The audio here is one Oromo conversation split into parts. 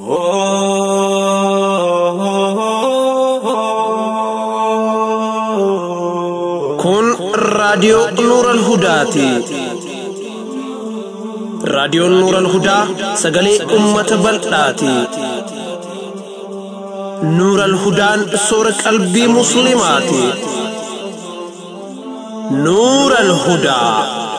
Kun raadiyoo Nuuran Hudaati. Raadiyoon Nuuran Hudaa sagalee uummata bal'aati. Nuuran Hudaan soora qalbii Musliimaati. Nuuran Hudaa.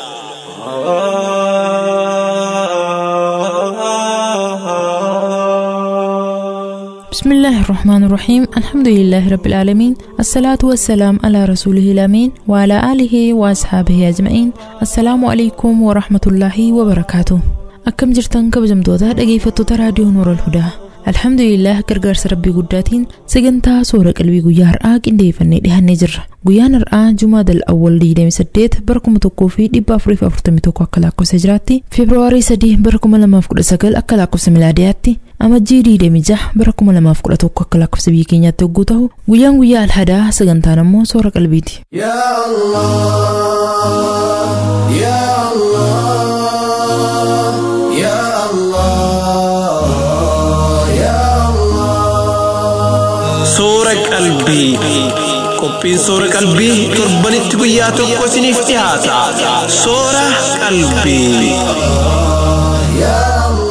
بسم الله الرحمن الرحيم الحمد لله رب العالمين الصلاة والسلام على رسوله الأمين وعلى آله وأصحابه أجمعين السلام عليكم ورحمة الله وبركاته أكم جرتن كبجمتوتا dhaggeeffattoota raadiyoo Nuura Alhudaa Alhamdulillah gargaarsa rabbii guddaatiin sagantaa soora qalbii guyyaa har'aa qindeeffannee dhihannee jirra. Guyyaan har'aa Jumaa dal awwal 28 bara 1441 akka lakkoofsa jiraatti Feebruwaarii 3 bara 2019 akka lakkoofsa milaadiyaatti amajjii 26 bara 2011 akka lakkoofsa biyya keenyaatti hogguu ta'u guyyaan guyyaa alhadaa sagantaan ammoo soora qalbiiti. يا الله يا الله يا الله يا الله Soora qalbii. Qophiin soora qalbii torbanitti guyyaa tokko isiniif dhiyaata. Soora qalbii. يا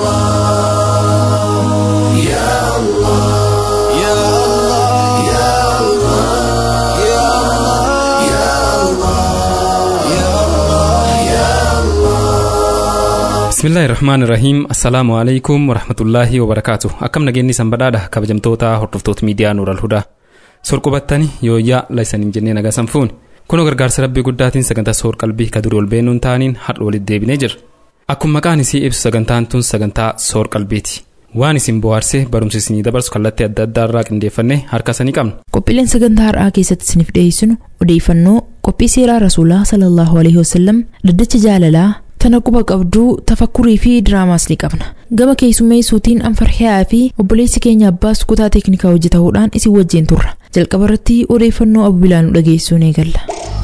الله يا الله يا الله يا الله يا الله يا الله يا الله bismillaahi irrahmaan irrahiim assalaamu alaikum warahmatullaahi wabarakaatu akkam nageenyi sanbadhaadha kabajamtoota hordoftoota miidiyaa nuural hudaa sorqubattani yooyyaa laysaniin jennee nagaa sanfuun kunoo gargaarsa rabbii guddaatiin sagantaa soor qalbii ka durii ol beenuun ta'aniin har'a walitti deebinee jira akkuma maqaan isii ibsu sagantaan tun sagantaa soor qalbiiti waan isin bohaarsee barumsi isinii dabarsu kallattii adda addaa irraa qindeeffannee harka sanii qabna Qophiileen sagantaa har'aa keessatti isiniif dhiyeessinu odeeffannoo qophii seeraa rasuulaa sallallahu alaihi wasallam dhaddacha jaalalaa tana quba qabduu tafakkurii fi diraamaas ni qabna. Gama keessummeessuutiin anfarhiyaa fi obboleessi keenya abbaas kutaa teeknikaa hojjetahuudhaan isin wajjin turra. Jalqaba irratti odeeffannoo abu bilaanu dhageessuu ni eegalla.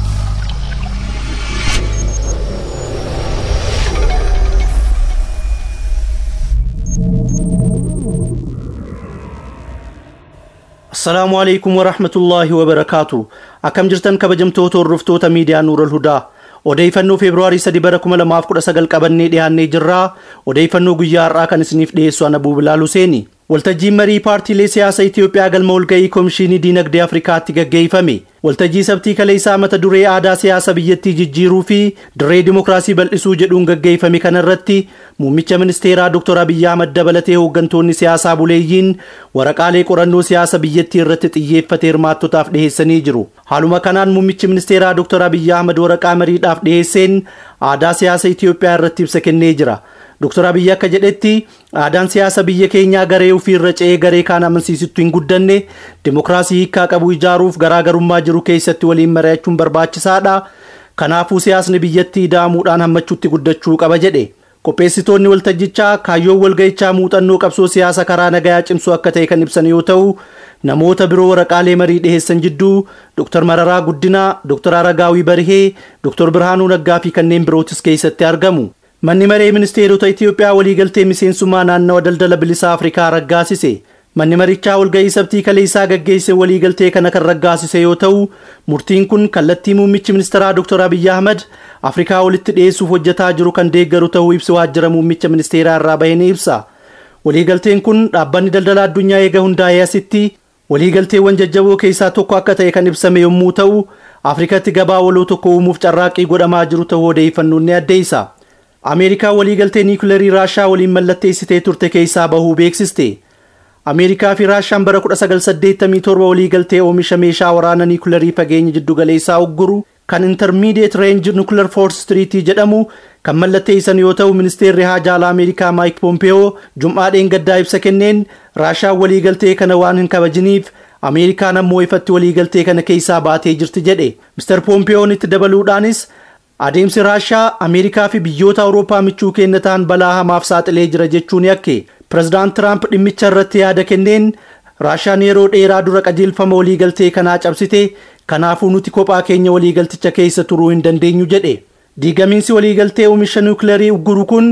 Assalaamu alaikum warahmatullaahi wabarakaatu. Akkam jirtan kabajamtoota hordoftoota miidiyaa Nuural Hudaa. Odeeffannoo Feebruwaarii 3 bara 2019 qabannee dhiyaannee jirraa. Odeeffannoo guyyaa har'aa kan isiniif dhiyeessu ana Bilaal Huseeni. Waltajjiin marii paartiilee siyaasaa Itoophiyaa galma walga'ii Komishinii Diinagdee Afrikaatti gaggeeffame. Waltajjii sabtii kaleessaa mata duree aadaa siyaasa biyyattii jijjiiruu fi dirree dimookiraasii bal'isuu jedhuun gaggeeffame kanarratti muummicha ministeeraa Dr. Abiyyi Ahmad dabalatee hooggantoonni siyaasaa buleeyyiin waraqaalee qorannoo siyaasa biyyattii irratti xiyyeeffate hirmaattotaaf dhiheessanii jiru. Haaluma kanaan muummichi ministeeraa Dr. Abiyyi Ahmad waraqaa mariidhaaf dhiheesseen aadaa siyaasa Itoophiyaa irratti ibsa kennee jira. Dr. Abiyyi akka jedhetti aadaan siyaasa biyya keenyaa garee ofii irra ce'ee garee kaan amansiisittu hin guddanne dimookiraasii hiikaa qabu ijaaruuf garaagarummaa jiru keessatti waliin mari'achuun barbaachisaadha. Kanaafuu siyaasni biyyattii ida'amuudhaan hammachuutti guddachuu qaba jedhe. Qopheessitoonni waltajjichaa kaayyoon walga'ichaa muuxannoo qabsoo siyaasa karaa nagayaa cimsuu akka ta'e kan ibsan yoo ta'u namoota biroo waraqaalee marii dhiheessan jidduu Dr. Mararaa Guddinaa, Dr. Aragaawii Barihee, Dr. Birhaanuu Naggaa fi kanneen birootis keessatti argamu. Manni maree ministeerota Itoophiyaa waliigaltee miseensummaa naannawa daldala bilisaa Afrikaa raggaasise. Manni marichaa walga'ii sabtii kaleessaa gaggeesse waliigaltee kana kan raggaasise yoo ta'u, murtiin kun kallattii muummichi ministeeraa Dr. Abiyyi Ahmad Afrikaa walitti dhiyeessuuf hojjetaa jiru kan deeggaru ta'uu ibsa waajjira muummicha ministeeraa irraa bahe ni ibsa. Waliigalteen kun dhaabbanni daldala addunyaa eega hundaa'ee asitti waliigalteewwan jajjaboo keessaa tokko akka ta'e kan ibsame yommuu ta'u, Afrikatti gabaa waloo tokko uumuuf carraaqqii godhamaa jiru ta'uu odeeffannoon ni addeessa. Ameerikaa waliigaltee niikulerii Raashaa waliin mallatteessitee turte keessaa bahuu beeksiste. Ameerikaa fi Raashaan bara 1987 waliigaltee oomisha meeshaa waraanaa niikulerii fageenya jiddugaleessaa ugguru kan Intermediate Range Nuclear Force Treaty jedhamu kan mallatteessan yoo ta'u ministeerri haajaa alaa Ameerikaa Mike Pompeo jum'aadheen gaddaa ibsa kenneen Raashaan waliigaltee kana waan hin kabajiniif Ameerikaan ammoo ifatti waliigaltee kana keessaa baatee jirti jedhe. Mr. Pompeoon itti dabaluudhaanis Adeemsi Raashaa Ameerikaa fi biyyoota Awurooppaa michuu keenya ta'an balaa hamaaf saaxilee jira jechuun yakke. Pireezidaant Tiraamp dhimmicha irratti yaada kenneen Raashaan yeroo dheeraa dura qajeelfama waliigaltee kanaa cabsite kanaafuu nuti kophaa keenya waliigalticha keessa turuu hin dandeenyu jedhe. Diigamiinsi waliigaltee oomisha niwukilarii ugguru kun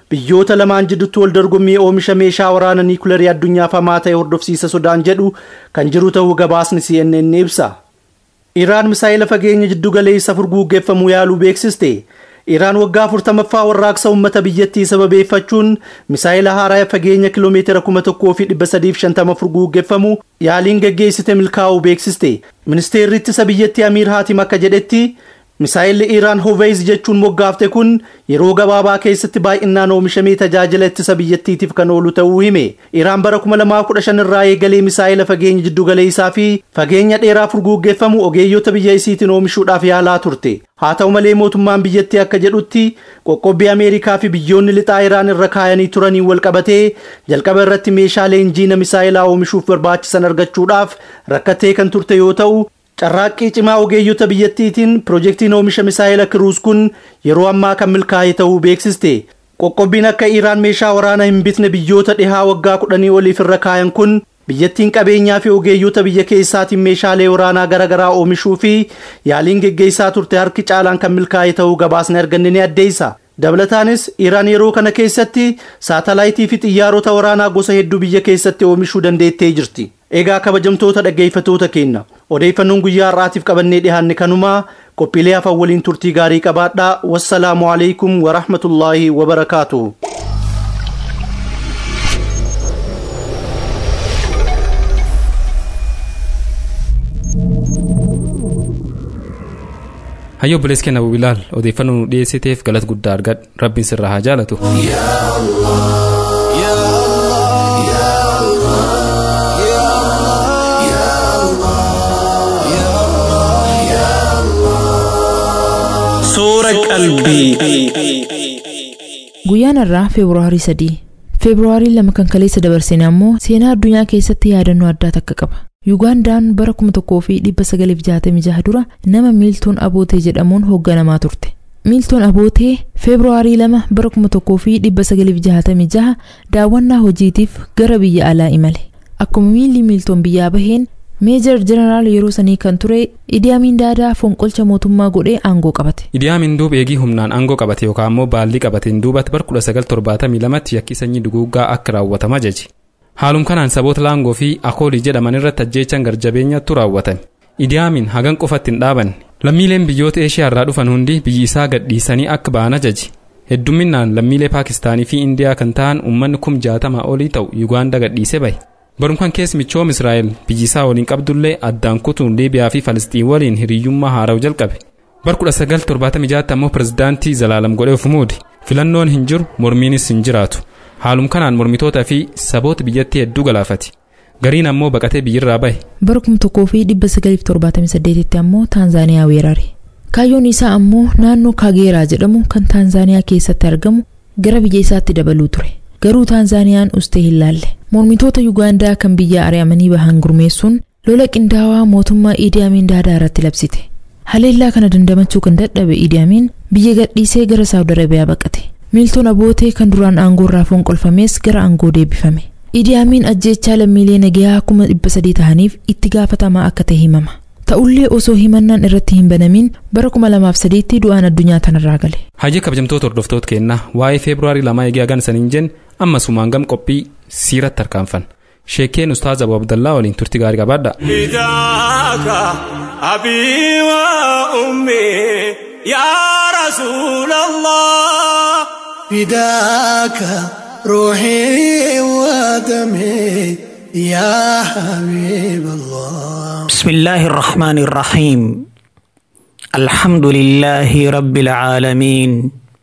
biyyoota lamaan jidduutti wal dorgommii oomisha meeshaa waraana niikulerii addunyaaf hamaa ta'e hordofsiisa sodaan jedhu kan jiru ta'uu gabaasni CNN ibsa. Iraan misaa'ila fageenya jiddu galeessa furguuggeeffamuu yaaluu beeksiste. Iraan waggaa afurtamaffaa warraaqsa uummata biyyattii sababeeffachuun misaa'ila haaraa fageenya kiloomeetira kuma tokkoo fi dhibba sadiif shantama furguuggeeffamu yaaliin gaggeessite milkaa'uu beeksiste. Ministeerri ittisa biyyattii Amiir Haatim akka jedhetti misaa'illi Iraan Hoveez jechuun moggaafte kun yeroo gabaabaa keessatti baay'inaan oomishamee tajaajila ittisa biyyattiitiif kan oolu ta'uu hime. Iraan bara 2015 irraa eegalee misaa'ila fageenya jiddu galeessaa fi fageenya dheeraa furguuggeeffamu ogeeyyota biyya isiitiin oomishuudhaaf yaalaa turte. Haa ta'u malee mootummaan biyyattii akka jedhutti qoqqobbii Ameerikaa fi biyyoonni lixaa Iraan irra kaayanii turaniin wal qabatee jalqaba irratti meeshaalee injiina misaa'ilaa oomishuuf barbaachisan argachuudhaaf rakkattee kan turte yoo ta'u carraaqqii cimaa ogeeyyota biyyattiitiin piroojeektiin oomisha misaa'ila kiruus kun yeroo ammaa kan milkaa'e ta'uu beeksiste. Qoqqobbiin akka Iraan meeshaa waraanaa hin bitne biyyoota dhihaa waggaa kudhanii oliif irra kaayan kun biyyattiin qabeenyaa fi ogeeyyota biyya keessaatiin meeshaalee waraanaa garaagaraa oomishuu fi yaaliin geggeessaa turte harki caalaan kan milkaa'e ta'uu gabaasni arganne ni addeessa. Dabalataanis Iraan yeroo kana keessatti saatalaayitii fi xiyyaarota waraanaa gosa hedduu biyya keessatti oomishuu dandeettee jirti. Egaa kabajamtoota dhaggeeffatoota keenya odeeffannoon guyyaa har'aatiif qabannee dhiyaanne kanumaa qophiilee hafan waliin turtii gaarii qabaadhaa wassalaamu alaikum warahmatullaahi wabarakaatuhu. hayyoo obboleessi keenya bilaal odeeffannoo nu dhiyeessiteef galata guddaa argadhu rabbiin sirraa haa jaalatu Suura qalbii. Guyyaan irraa Feebruwaarii sadii. Feebruwaarii lama kan kaleessa dabarsine ammoo seenaa addunyaa keessatti yaadannoo addaa takka qaba. Yugaandaan bara kuma tokkoo fi dhibba sagaliif jaatamii jaha dura nama Miiltoon Abootee jedhamuun hoogganamaa turte. Miiltoon Abootee Feebruwaarii lama bara kuma tokkoo fi dhibba sagaliif jaatamii jaha daawwannaa hojiitiif gara biyya alaa imale. Akkuma miilli Miiltoon biyyaa baheen meejar jeneraal yeroo sanii kan ture Idi Amin Daadaa fonqolcha mootummaa godhee aangoo qabate. Idi Amin duub eegii humnaan aangoo qabate yookaan immoo baallii qabateen duubatti bara 1972 yakki sanyii duguuggaa akka raawwatama ajaje. Haalum kanaan saboota laangoo fi akoolii jedhaman irratti ajjeechaan garjabeenyattu raawwatame. Idi Amin hagan qofatti hin dhaabanne. Lammiileen biyyoota Eeshiyaa irraa dhufan hundi biyyi isaa gadhiisanii akka ba'an ajaje. Heddumminaan lammiilee Paakistaanii fi Indiyaa kan ta'an uummanni kum jaatamaa olii ta'u Yugaanda gadhiisee bahe. Barumkan keessa michoom Israa'el biyyi isaa waliin qabdullee addaan kutuun Liibiyaa fi Falasxiin waliin hiriyyummaa haara'u jalqabe. Bar 1976 ammoo pirezidaantii Zalaalam godhee of muude. Filannoon hin jiru mormiinis hin jiraatu. Haalum kanaan mormitootaa fi saboota biyyattii hedduu galaafate. Gariin ammoo baqatee biyyirraa bahe. Bara kuma tokkoo fi dhibba sagaliif torbaatamii saddeetitti ammoo Taanzaaniyaa weerare. Kaayyoon isaa ammoo naannoo Kaageeraa jedhamu kan Taanzaaniyaa keessatti argamu gara biyya isaatti dabaluu ture. Garuu Taanzaaniyaan ustee hin laalle. Mormitoota Yugaandaa kan biyya ari'amanii bahan gurmeessuun lola qindaawaa mootummaa Idi Amin Daadaa irratti labsite. Haleellaa kana dandamachuu kan dadhabe Idi Amin biyya gadhiisee gara Saawud Arabiyaa baqate. Miiltoon abootee kan duraan aangoo irraa fonqolfames gara aangoo deebifame. Idi Amin ajjeechaa lammiilee nagayaa kuma dhibba sadii ta'aniif itti gaafatamaa akka ta'e himama. Ta'ullee osoo himannaan irratti hin banamin bara kuma lamaaf sadiitti du'aan addunyaa tanarraa gale. Hayyee kabajamtoota hordoftoota keenyaa waa'ee Feebruwaarii lamaa eegee hagan saniin jennu amma sumaan gam qophii siiratti harkaanfan. Sheekeen Ustaaz Abu Abdallaa waliin turti gaarii qabaadha. فداك أبي وأمي يا رسول الله فداك روحي ودمي يا حبيب الله بسم الله الرحمن الرحيم الحمد لله رب العالمين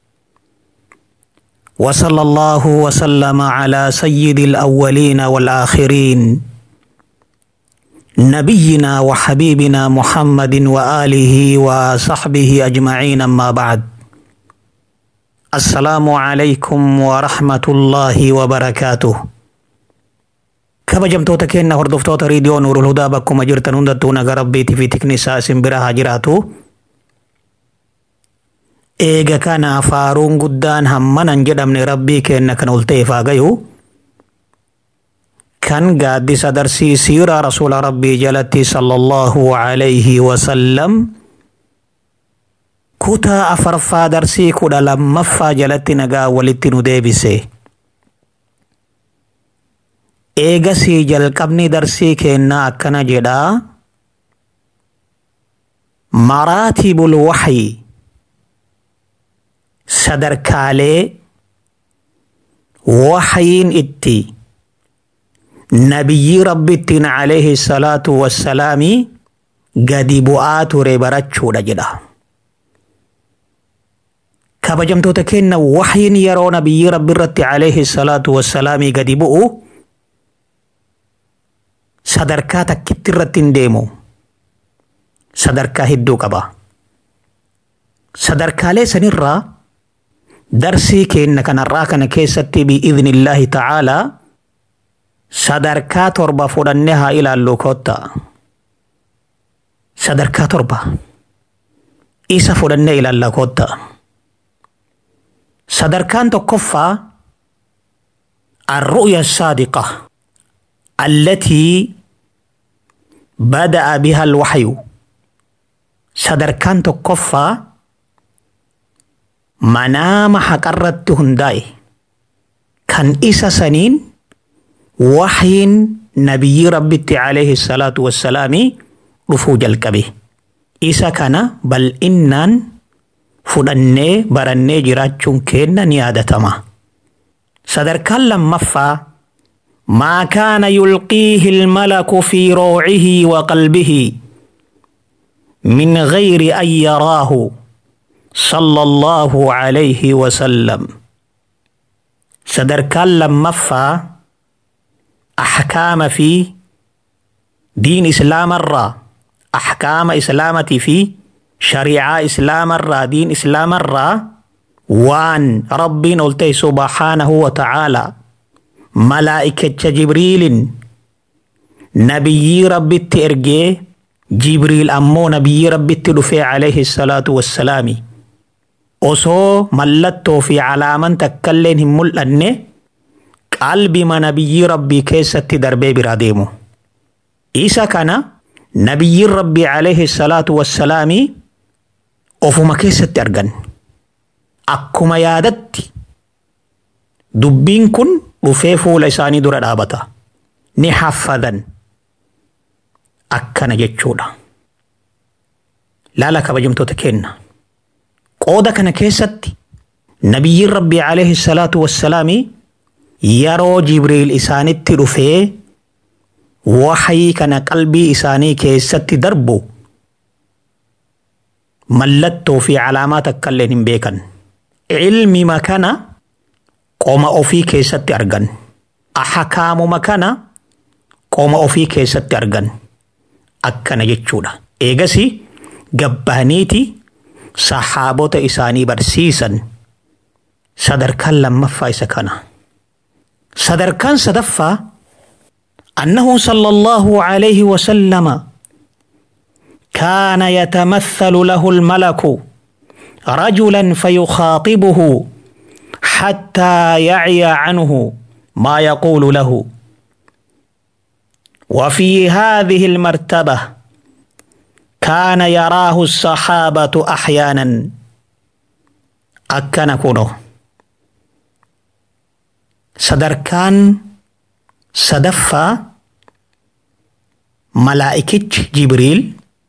وصلى الله وسلم على سيد الأولين والآخرين نبينا وحبيبنا محمد وآله وصحبه أجمعين أما بعد السلام عليكم ورحمة الله وبركاته kabajamtoota keenya hordoftoota riidiyoo nuurul hudaa bakkuma jirtan hundattuu naga rabbiitii fi tiknisaa isin bira haa jiraatu. Eega kana faaruun guddaan hammanan jedhamne rabbii keenya kan ol ta'eef haa gayu. Kan gaaddisa darsii siiraa rasuula rabbii jalatti sallallahu alayhi wasallam kutaa afarfaa darsii kudha lammaffaa jalatti nagaa walitti nu deebise. Eegasii jalqabni darsii kennaa akkana jedhaa. Maraatibul waxyi sadarkaalee waxyiin itti nabiyyi rabbittiin alayhi salaatu wassalaami gadi bu'aa ture barachuudha jedha. kabajamtoota kenna waxyiin yeroo nabiyyi rabbi irratti alayhi salaatu wassalaamii gadi bu'u sadarkaa takkitti irratti hin deemu sadarkaa hedduu qaba sadarkaalee sanirraa darsii keenna kanarraa kana keessatti bi'iidhnillaahi ta'aalaa sadarkaa torba fudhannee haa ilaallu kotta sadarkaa torba isa fudhannee ilaalla kotta. sadarkaan tokkoffaa الرؤيا الصادقة التي بدأ بها الوحي sadarkaan tokkoffaa manaama haqarratti hundaa'e kan isa saniin waxyiin nabiyyi rabbitti alayhi salaatu wassalaami dhufuu jalqabe isa kana bal'innaan fudhannee barannee jiraachuun keenna ni yaadatama. sadarkaan lammaffaa maa kaana yulqiihi ilmalaku fi roocihi wa qalbihi min gayri an yaraahu صلى الله عليه وسلم sadarkaan lammaffaa أحكام في دين إسلام الرا أحكام إسلامتي في shariicaa islaamarraa diin islaamarraa waan rabbiin ol ta'e subhaanahu wa ta'aalaa malaa'ikicha jibriilin nabiyyii rabbitti ergee jibriil ammoo nabiyyii rabbitti dhufee alayhi salaatu wassalaami osoo mallattoo fi calaaman takkalleen hin mul'anne qalbima nabiyyii rabbii keessatti darbee biraa deemu isa kana nabiyyiin rabbii alayhi salaatu wassalaami ofuma keessatti argan akkuma yaadatti dubbiin kun dhufee fuula isaanii dura dhaabata ni haffadan akkana jechuudha laala kabajamtoota kenna qooda kana keessatti nabiyyiin rabbii alayhi salaatu wassalaami yeroo jibriil isaanitti dhufee waxyii kana qalbii isaanii keessatti darbu mallattoo fi calaamaa takkalleen hin beekan. Ilmima kana qoma ofii keessatti argan. Ahakaamuma kana qoma ofii keessatti argan. Akkana jechuudha. Eegasi gabbaaniiti sahaabota isaanii barsiisan sadarkaan lammaffaa isa kana. Sadarkaan sadaffaa أنه صلى الله عليه وسلم كان يتمثل له الملك رجلا فيخاطبه حتى يعي عنه ما يقول له وفي هذه المرتبة كان يراه الصحابة أحيانا أكن كونه صدركان sadaffaa malaa'ikichi jibriil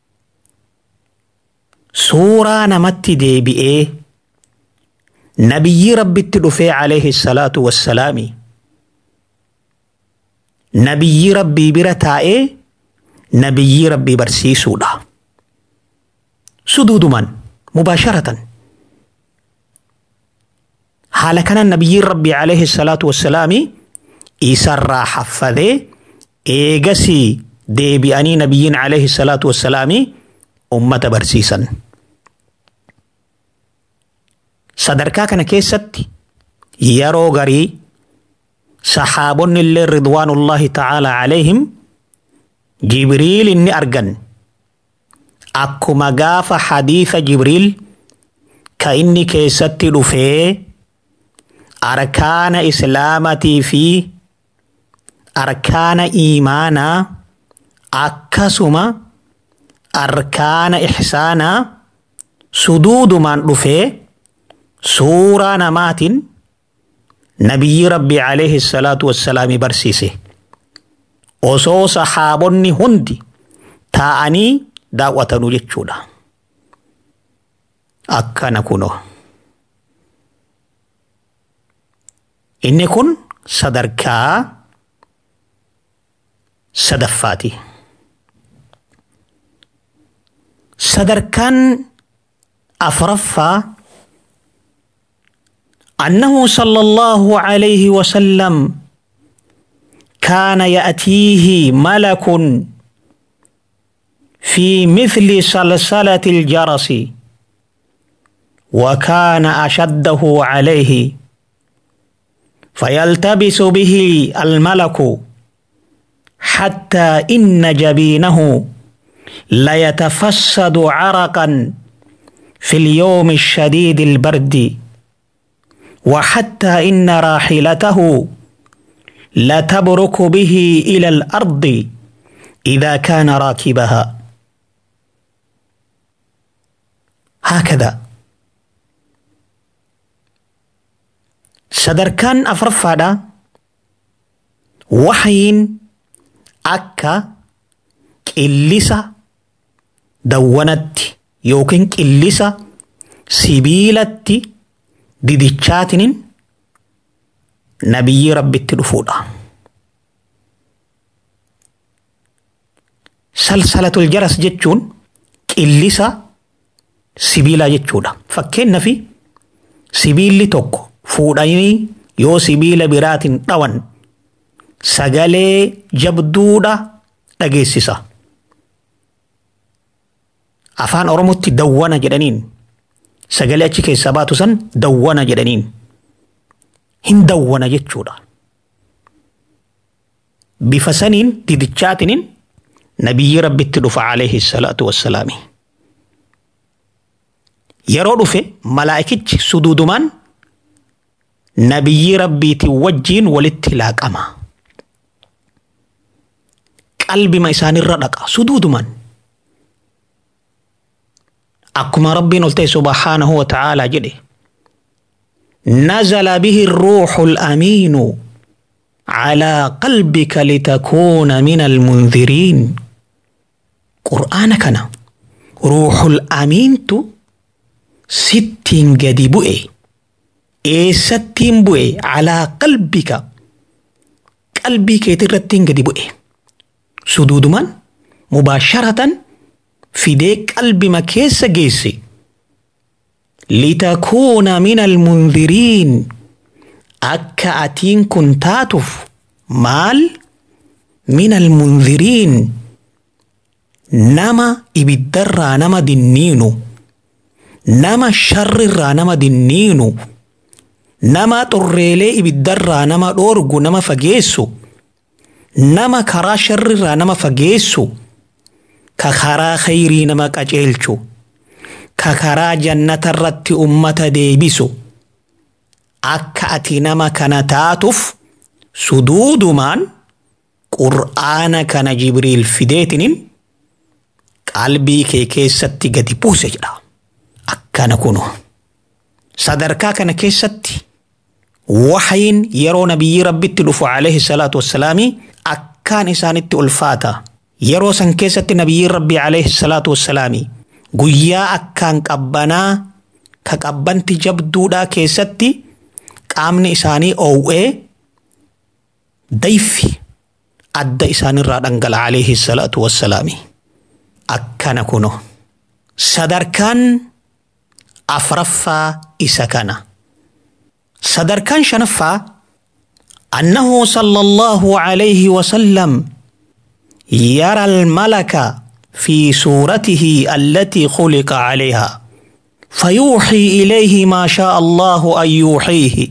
suuraa namatti deebi'ee nabiyyi rabbitti dhufee alayhi salaatu wassalaami nabiyyi rabbii bira taa'ee nabiyyi rabbii barsiisuudha suduuduman mubaasharatan haala kanan nabiyyiin rabbii alayhi salaatu wassalaami isarraa haffadee eegasii deebi'anii nabiyyiin alayhi salaatu wassalaami ummata barsiisan. Sadarkaa kana keessatti yeroo garii sahaabonni illee ridwaanullahi ta'aalaa alayhim jibriil inni argan akkuma gaafa hadiisa jibriil ka inni keessatti dhufee arkaana islaamatii fi arkaana iimaanaa akkasuma arkaana ihsaanaa suduudumaan dhufee suuraa namaatiin nabiyyi rabbii alayhi salaatu wassalaami barsiise osoo sahaabonni hundi taa'anii daawwatanuu jechuudha akkana kunoo inni kun sadarkaa sadaffaati sadarkaan afraffaa أنه صلى الله عليه وسلم كان يأتيه ملك في مثل سلسلة الجرس وكان أشده عليه فيلتبس به الملك حتى إن جبينه ليتفسد عرقا في اليوم الشديد البرد وحتى إن راحلته لتبرك به إلى الأرض إذا كان راكبها هكذا sadarkaan afraffaadha waxyiin akka qillisa dawwanatti yookiin qillisa sibiilatti didichaatinin nabiyyi rabbitti dhufuudha. Salsalatul jaras jechuun qillisa sibiilaa jechuudha. Fakkeenyaaf sibiilli tokko fuudhanii yoo sibiila biraatiin dhawan sagalee jabduudha dhageessisa. Afaan Oromootti dawwana jedhaniin sagalee achi keessaa baatu san dawwana jedhaniin hin dawwana jechuudha. Bifa saniin didichaatiniin nabiyyi rabbitti dhufa alayhi salaatu wassalaami. Yeroo dhufe malaa'ikichi suduudumaan nabiyyi rabbiitiin wajjiin walitti laaqama. Qalbima isaanirra dhaqa suduudumaan. Akkuma rabbiin ol ta'e subhaanahu wa ta'aalaa jedhe. نزل به الروح الأمين على قلبك لتكون من المنذرين قرآن كان روح الأمين تو ستين قد بؤي إيه ستين بؤي على قلبك قلبك يترتين قد بؤي سدود من مباشرة في ديك قلبي ما كيس جيسي لتكون من المنذرين أكا أتين كنتاتف مال من المنذرين نما إبدر نما دنينو نما شر نما دنينو نما طريلي إبدر نما دورغو نما فجيسو نما كرا شر نما فجيسو كخرا خيري نما قجيلچو ka karaa jannata irratti ummata deebisu akka ati nama kana taatuuf suduudumaan qur'aana kana jibriil fideetiniin qalbii kee keessatti gadi buuse jedha akkana kunu sadarkaa kana keessatti waxyiin yeroo nabiyyi rabbitti dhufu alayhi salaatu wassalaami akkaan isaanitti ulfaata yeroo san keessatti nabiyyi rabbii alayhi salaatu wassalaami guyyaa akkaan qabbanaa ka qabbanti jabduudhaa keessatti qaamni isaanii oow'ee dayfi adda isaanirraa dhangala'a alayhi salaatu wassalaami akkana kuno sadarkaan afraffaa isa kana sadarkaan shanaffaa annahu sallallahu alayhi wasallam yara almalaka في صورته التي خلق عليها فيوحي اليه ما شاء الله ان يوحيه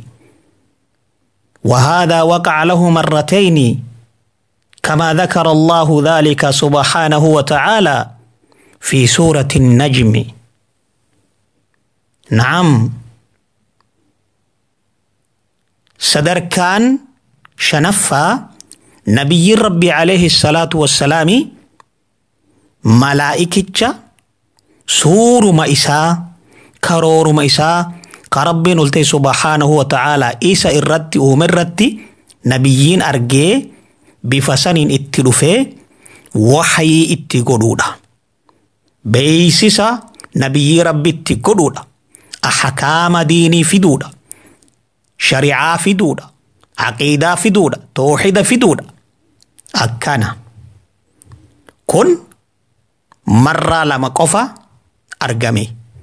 وهذا وقع له مرتين كما ذكر الله ذلك سبحانه وتعالى في سوره النجم نعم صدركان شنفا نبي ربي عليه الصلاه والسلام malaa'ikicha suuruma isaa karooruma isaa ka rabbiin ol ta'e subhaanahu wa ta'aalaa isa irratti uume irratti nabiyyiin argee bifa saniin itti dhufee waxayii itti godhuudha. Beeysisa nabiyyii rabbi itti godhuudha. Ahkaama diinii fiduudha. Shari'aa fiduudha. Aqiidaa fiduudha. Tooxida fiduudha. Akkana. Kun marraa lama qofa argame.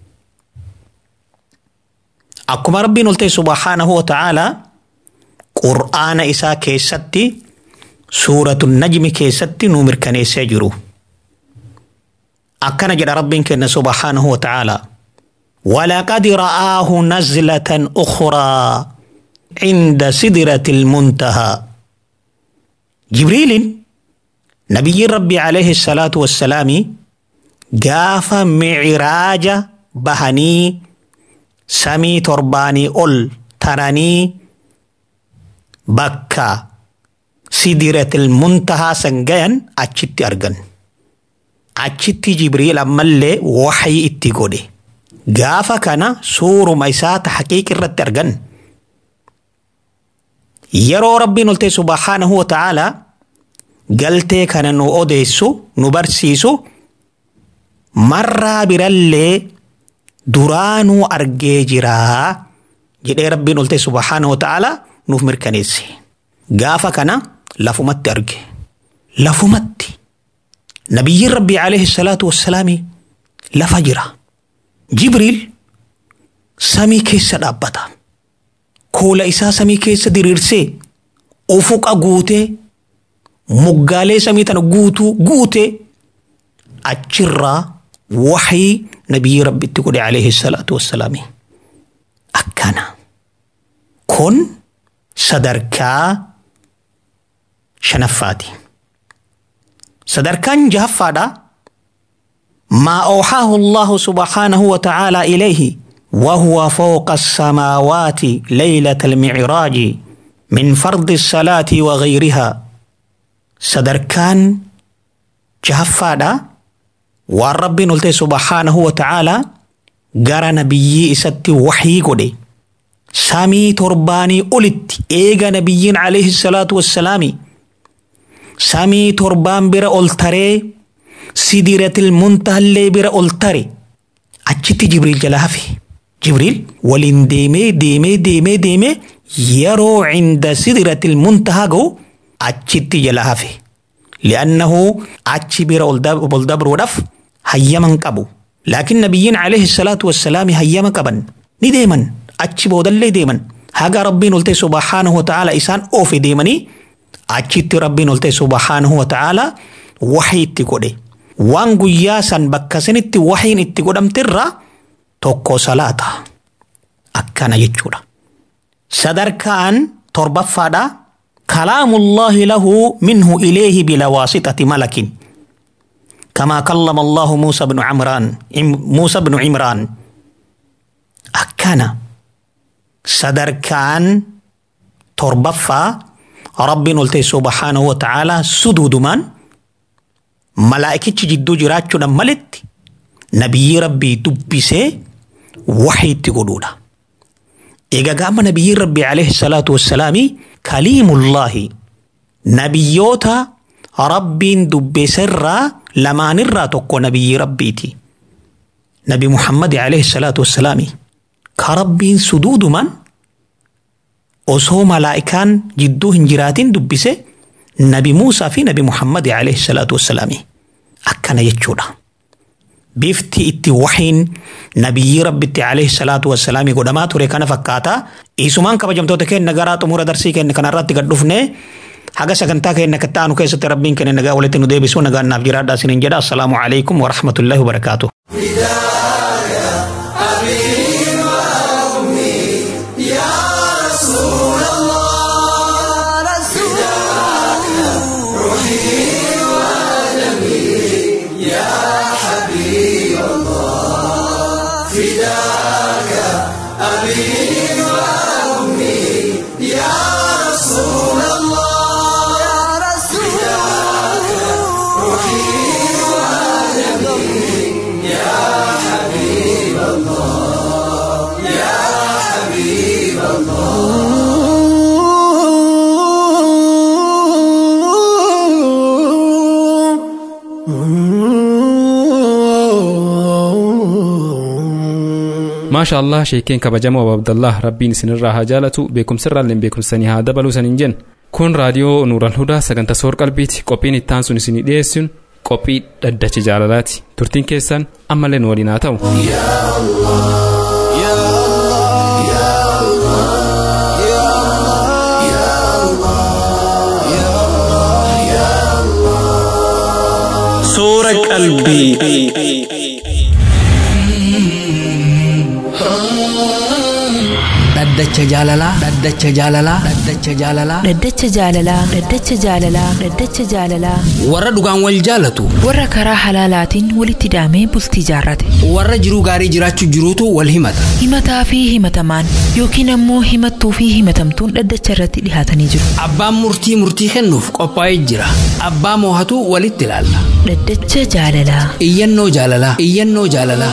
Akkuma rabbiin ol ta'e subhaanahu wa ta'aalaa qur'aana isaa keessatti suuratu najmi keessatti nu mirkaneessee jiru. Akkana jedha rabbiin kenna subhaanahu wa ta'aalaa. ولقد رآه نزلة أخرى عند سدرة المنتهى جبريل نبي ربي عليه الصلاة والسلام قاف معراج بهني samii torbaanii ol taranii bakka sidiratil muntahaa san gayan achitti argan. Achitti Jibriil ammallee waxyi itti godhe. Gaafa kana suuruma isaa ta haqiiq irratti argan. Yeroo rabbiin ol ta'e subhaanahu wa ta'aalaa galtee kana nu odeessu nu barsiisu marraa birallee duraanuu argee jiraa jedhee rabbiin ol ta'e subhaanahu wa ta'aalaa nuuf mirkaneesse. Gaafa kana lafumatti arge. Lafumatti. Nabiyyiin rabbii alayhi salaatu wassalaami lafa jira. Jibriil samii keessa dhaabbata. Koola isaa samii keessa diriirsee ufuqa guutee moggaalee samii tana guutuu guutee achirraa waxii nabiyyi rabbitti godhe alayhi salaatu wassalaami. Akkana. Kun sadarkaa shanaffaati. Sadarkaan jahaffaadha. ما أوحاه الله سبحانه وتعالى إليه وهو فوق السماوات ليلة المعراج من فرض الصلاة وغيرها صدركان جهفادا والرب نلتي سبحانه وتعالى غرى نبي إساتي وحي قدي سامي ترباني أولت إيغا نبيين عليه الصلاة والسلام سامي تربان بر أولتري sidiratil muntahallee bira ol tare achitti jibriil jala hafe jibriil waliin deemee deemee deemee deemee yeroo cinda sidiratil muntahaa ga'u achitti jala hafe li'annahu achi bira ol dabruudhaaf hayyaman qabu laakiin nabiyyiin alayhi salaatu wassalaami hayyama qaban ni deeman achi boodallee deeman haga rabbiin ol ta'e subhaanahu wa ta'aala isaan oofe deemanii achitti rabbiin ol ta'e subhaanahu wa ta'aala waxii itti godhe waan guyyaa san bakka sanitti wahiin itti godhamterraa tokko salaata akkana jechuudha. Sadarkaan torbaffaadha kalaamullaahi lahu minhu ileehi bila waasixati malakin كما كلم الله موسى بن عمران موسى بن عمران أكنا صدر كان تربفا رب نلتي سبحانه وتعالى سدود من malaa'ikichi jidduu jiraachuudhaan malitti nabiyyi rabbii dubbisee waxii itti godhuudha. Egaa gaafa nabiyyi rabbii alayhi salaatu wassalaami kaliimullaahi nabiyyoota rabbiin dubbiserraa lamaanirraa tokko nabiyyi rabbiiti. Nabi Muhammad alayhi salaatu wassalaami ka rabbiin suduudumaan osoo malaa'ikaan jidduu hin jiraatin dubbise nabi Muusaa fi nabi Muhammad alayhi salaatu wassalaami akkana jechuudha. Bifti itti wahiin nabiyyi rabbitti alayhi salaatu wassalaami godhamaa ture kana fakkaata. Isumaan kabajamtoota keenya garaa xumura darsii keenya kanarratti gad dhufne haga sagantaa keenya akka ta'anu keessatti rabbiin keenya nagaa walitti nu deebisu nagaan naaf jiraadhaa isiniin jedha. Assalaamu alaikum wa rahmatullahi wa barakaatuh. يا maasha allah sheekeen kabajamoo abu abdallah rabbiin isinirraa haa jaalatu beekumsirraallee beekumsanii haa dabaluu saniin jenna kun raadiyoo nuural hudaa sagantaa soor qalbiiti qophiin ittaan sun isinii dhiyeessuun qophii dhaddacha jaalalaati turtiin keessan ammallee nu waliin haa ta'u Soora qalbii. dhaddacha jaalalaa dhaddacha jaalalaa dhaddacha jaalalaa Dhaddacha jaalalaa Dhaddacha jaalalaa Dhaddacha jaalalaa warra dhugaan wal jaalatu warra karaa halaalaatiin walitti hidhamee bultii jaarrate warra jiruu gaarii jiraachuu jiruutu wal himata himataa fi himatamaan yookiin ammoo himattuu fi himatamtuun dhaddacha irratti dhihaatanii jiru abbaan murtii murtii kennuuf qophaa'ee jira abbaa moohatu walitti ilaalla Dhaddacha jaalalaa iyyannoo jaalalaa iyyannoo jaalalaa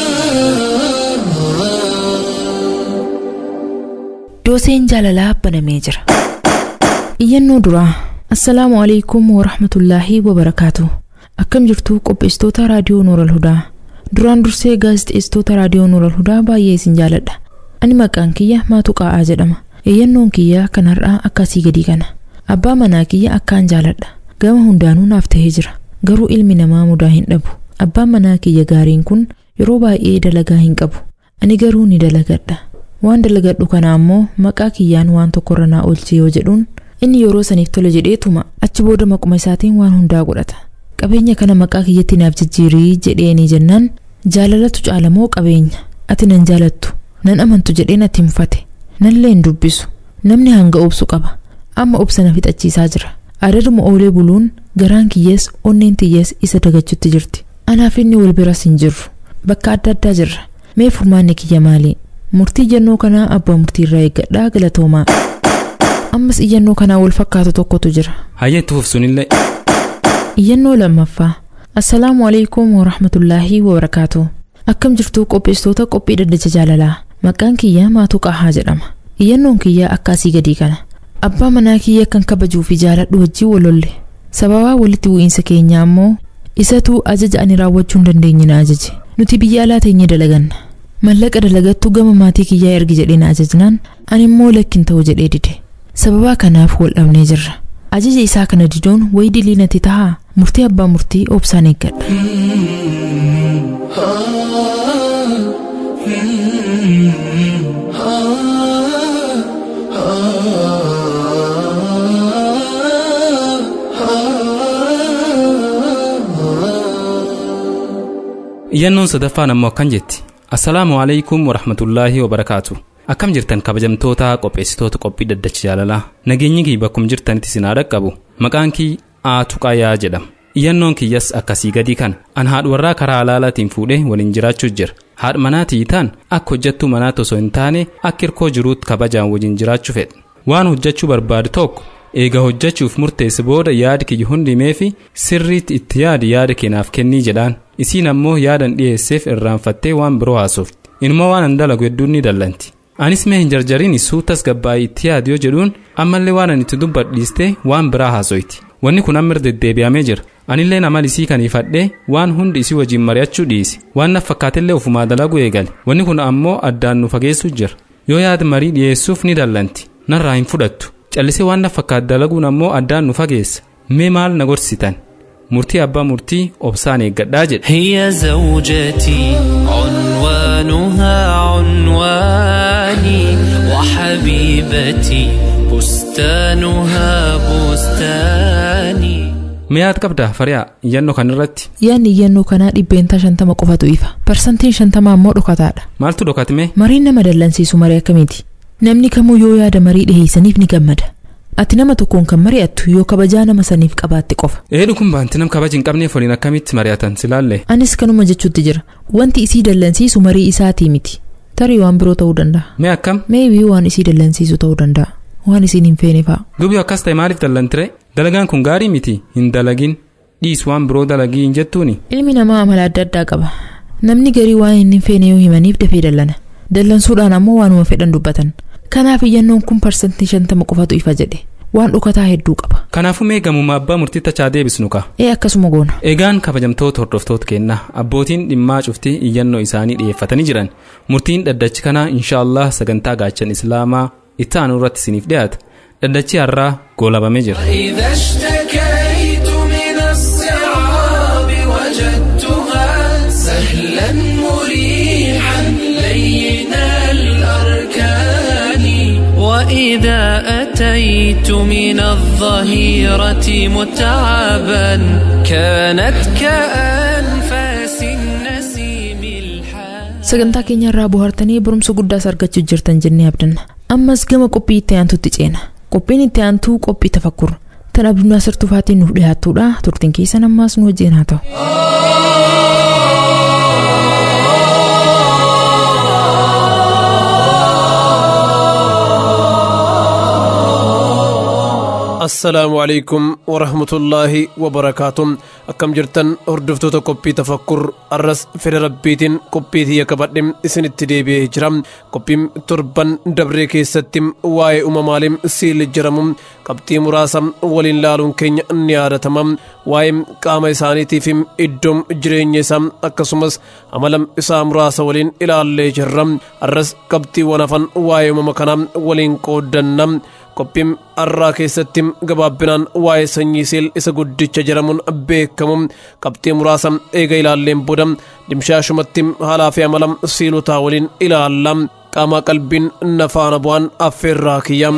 dooseen jaalalaa banamee jira iyyannoo duraa assalaamu alaikum warahmatullaahi wabarakaatu akkam jirtu qopheessitoota raadiyoo nooral hudaa duraan dursee gaazixeessitoota raadiyoo nooral hudaa baay'ee isin jaaladha ani maqaan kiyya maatu qaa'aa jedhama iyyannoon kiyya kan har'aa akkasii gadii kana abbaa manaa kiyya akkaan jaaladha gama hundaanuu naaf ta'ee jira garuu ilmi namaa mudaa hin dhabu abbaan manaa kiyya gaariin kun yeroo baay'ee dalagaa hin qabu ani garuu ni dalagadha waan dalagadhu kana ammoo maqaa kiyyaan waan tokkorra naa oolchee yoo jedhuun inni yeroo saniif tole jedheetuma achi booda maquma isaatiin waan hundaa godhata qabeenya kana maqaa kiyyatti naaf jijjiirii jedheeni jennaan jaalalatu caalamoo qabeenya ati nan jaalattu nan amantu jedheen ati mufate nallee hin dubbisu namni hanga obsu qaba amma obsa na fixachiisaa jira adaduma oolee buluun garaan kiyyees onneen tiyyees isa dagachutti jirti anaaf inni wal biras hin jirru bakka adda addaa jirra mee furmaanni kiyya maalii murtii iyyannoo kanaa abbaa murtii irraa eeggadhaa galatoomaa ammas iyyannoo kanaa wal fakkaatu tokkotu jira hayyee itti fufsunillee iyyannoo lammaffaa assalaamu alaikum warahmatullaahi wabarakaatu akkam jirtuu qopheessitoota qophii dhaddacha jaalalaa maqaan kiyya maatuu qaahaa jedhama iyyannoon kiyya akkaasii gadii kana abbaa manaa kiyya kan kabajuu fi jaaladhu wajjii walolle sababaa walitti bu'iinsa keenyaa ammoo isatu ajaja ani raawwachuu hin dandeenye na ajaje nuti biyya alaa teenye dalaganna mallaqa dalagattu gama maatii kiyyaa ergi jedhee na ajajnaan ani immoo lakkin ta'u jedhee dide sababaa kanaaf wal dhabnee jirra ajaja isaa kana diduun wayi dilii natti tahaa murtii abbaa murtii obsaan eeggadha iyyannoon sadaffaan ammoo akkan jetti assalaamu alaikum warahmatullaahi wabarakaatu akkam jirtan kabajamtoota qopheessitoota qophii dhaddacha jaalalaa nageenyi kiyya bakkum jirtanitti isin haa dhaqqabu maqaan kiyya aatuqaayaa jedhama iyyannoon kiyyas akkasii gadii kana an haadha warraa karaa halaalaatiin fuudhee waliin jiraachuus jira haadha manaatii taan akka hojjattuu manaatti osoo hin taane akka hirkoo jiruutti kabajaan waliin jiraachuu fedhe waan hojjachuu barbaadu tokko eega hojjachuuf murteesse booda yaadi kiyya hundi himeefi sirriitti itti yaadi yaada keenaaf kennii jedhaan isiin ammoo yaadan dhiyeesseef irraanfattee waan biroo haasofti inuma waan an dalagu hedduun ni dallanti anis mee hin jarjarin suutas gabbaa'ii itti yaadi yoo jedhuun ammallee waan an itti dubbadhiiste waan biraa haasoyti wanni kun amma deddeebi'amee jira anillee amal isii kaniifadhee waan hundi isii wajjin mari'achuu dhiise waan naf fakkaatellee ofumaa dalagu eegale wanni kun ammoo addaan nu fageessuu jira yoo yaada marii dhiyeessuuf ni dallanti narraa hin fudhattu callisee waan naf fakkaat dalaguun ammoo addaan nu fageessa mee maal na gorsitan murtii abbaa murtii obsaan eeggadhaa jedhe هي زوجتي عنوانها عنواني وحبيبتي بستانها بستاني mi'aat qabda fariyaa iyyannoo kan irratti yaadni iyyannoo kanaa dhibbeentaa shantama qofatu ifa parsantiin shantama ammoo dhokataadha maaltu dhokatime mariin nama dallansiisu marii akkamiiti namni kamuu yoo yaada marii dhiheessaniif ni gammada ati nama tokkoon kan mari'attu yoo kabajaa nama saniif qabaatte qofa eedhu kun baanti nam kabaji hin qabneef waliin akkamitti mari'atan silaalle anis kanuma jechuutti jira wanti isii dallansiisu marii isaatii miti tarii waan biroo ta'uu danda'a mee akkam meebii waan isii dallansiisu ta'uu danda'a waan isiin hin feene fa'a dubi akkas ta'e maaliif dallantire dalagaan kun gaarii miti hin dalagin dhiis waan biroo dalagii hin jettuuni ilmi namaa amala adda addaa qaba namni garii waan hin feene yoo himaniif dafee dallana dallansuudhaan ammoo waanuma fedhan dubbatan kanaaf iyyannoon kun parsantii shantama qofatu ifa jedhe waan dhukataa hedduu qaba kanaafuu mee gamuma abbaa murtii tachaa deebisnu ka ee akkasuma goona egaan kabajamtoota hordoftoota keenna abbootiin dhimmaa cuftii iyyannoo isaanii dhiyeeffatanii jiran murtiin dhaddachi kanaa inshaallah sagantaa gaachan islaamaa itti aanu irratti isiniif dhiyaata dhaddachi har'aa goolabamee jira إذا اشتكيت من الصعاب وجدتها سهلا مريحا لين الأركان وإذا أتيت من الظهيرة متعبا كانت كأنفاس النسيم الحان sagantaa keenya irraa bohaartanii barumsa guddaas argachuu jirtan jennee abdanna ammas gama qophii itti aantutti ceena qophiin itti aantuu qophii tafakkur tan abdunaa sirtufaatiin nuuf dhiyaattuudha turtiin keessan ammaas nu wajjin haa ta'u assalaamu calaykum warahmatullaahi wabarakaatu akkam jirtan hordoftoota qophii tafakkur arras fedha rabbiitiin qophii tiyya qabadhe isinitti deebi'ee jira qophiin torban dabree keessatti waa'ee uumamaalee siil jiramu qabxii muraasa waliin laaluun keenya ni yaadatama waa'ee qaama isaaniitiif iddoom jireenya isaa akkasumas amala isaa muraasa waliin ilaallee jirra arras qabxiiwwan hafan waa'ee uumama kanaa waliin qooddanna qophiin arraa keessatti gabaabbinaan waa'ee sanyii siil isa guddicha jedhamuun beekamu qabxii muraasa eega ilaalleen booda dimshaashumatti haalaa fi amala siilotaa waliin ilaalla qaama qalbiin nafaana bu'aan affeerraa kiyya.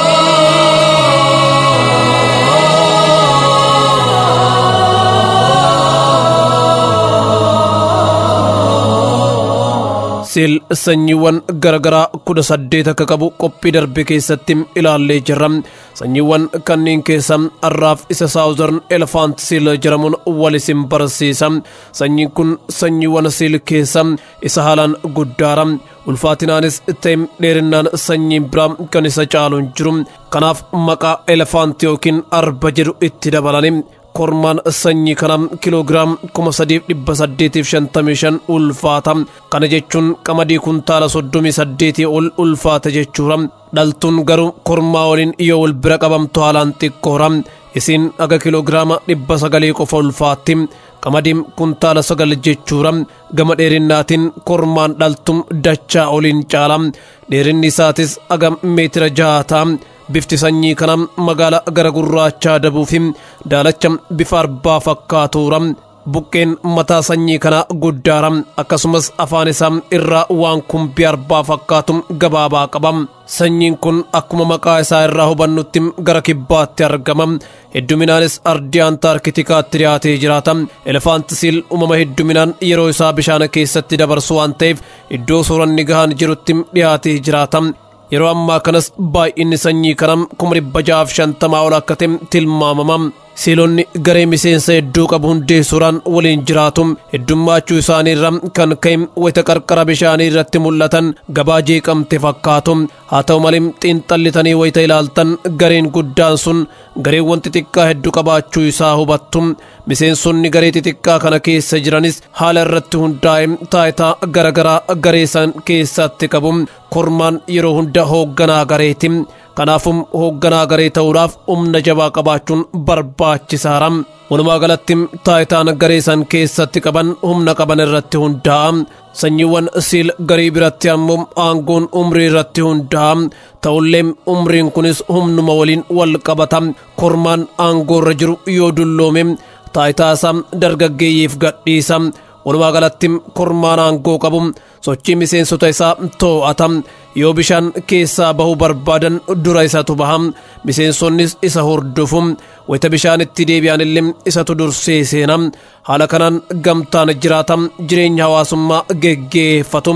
siil sanyiiwwan garagaraa kudha saddeet akka qabu qophii darbe keessatti ilaallee jirra sanyiiwwan kanneen keessa arraaf isa saawuzarn elefaant siil jedhamuun wal isin barsiisa sanyiin kun sanyiiwwan siil keessa isa haalaan guddaara ulfaatinaanis ta'e dheerinnaan sanyiin biraa kan isa caaluun jiru kanaaf maqaa elefaant yookiin arba jedhu itti dabalani kormaan sanyii kana kiloogiraam kuma sadiif dhibba saddeetiif shantamii shan ulfaata kana jechuun qamadii kuntaala soddomii saddeetii ol ulfaata jechuudha dhaltuun garuu kormaa waliin yoo wal bira qabamtu haalaan xiqqoora isiin aga kiloogiraama dhibba sagalii qofa ulfaatti qamadiin kuntaala sagal jechuudha gama dheerinnaatiin kormaan dhaltuun dachaa oliin caala dheerinni isaatis aga meetira jaha ta'a bifti sanyii kana magaala gara gurraachaa dabuufi daalacha bifa arbaa fakkaatuura buqqeen mataa sanyii kana guddaara akkasumas afaan isaa irraa waan kumbii arbaa fakkaatu gabaabaa qaba sanyiin kun akkuma maqaa isaa irraa hubannutti gara kibbaatti argama hedduminaanis ardii antaarkitikaatti dhiyaatee jiraata elefaantisiil uumama hedduminaan yeroo isaa bishaan keessatti dabarsu waan ta'eef iddoo sooranni gahaan jirutti dhiyaatee jiraata yeroo ammaa kanas baay'inni sanyii kanaa kuma dhibba ja'aaf shantamaa ol akka ta'e tilmaamama siilonni garee miseensa hedduu qabu hundeessuudhaan waliin jiraatu heddummaachuu isaanii irra kan ka'e wayita qarqara bishaanii irratti mul'atan gabaa jeeqamte fakkaatu haa ta'u malee xiinxallitanii wayita ilaaltan gareen guddaan sun gareewwan xixiqqaa hedduu qabaachuu isaa hubattu miseensonni garee xixiqqaa kana keessa jiranis haala irratti hundaa'e taayitaa garagaraa garee san keessatti qabu kormaan yeroo hunda hoogganaa gareeti kanaafum hoogganaa garee ta'uudhaaf humna jabaa qabaachuun barbaachisaadha walumaa galatti taayitaan garee san keessatti qaban humna qaban irratti hundaa'a sanyiiwwan siil garii biratti ammoo aangoon umrii irratti hundaa'a ta'ullee umriin kunis humnuma waliin wal qabata kormaan aangoo irra jiru yoo dulloome taayitaa isaa dargaggeeyyiif gadhiisa walumaa galatti kormaan aangoo qabu sochii miseensota isaa too'ata yoo bishaan keessaa bahuu barbaadan dura isatu baha miseensonnis isa hordofu wayita bishaanitti deebi'an illee isatu dursee seena haala kanaan gamtaan jiraata jireenya hawaasummaa geggeeffatu.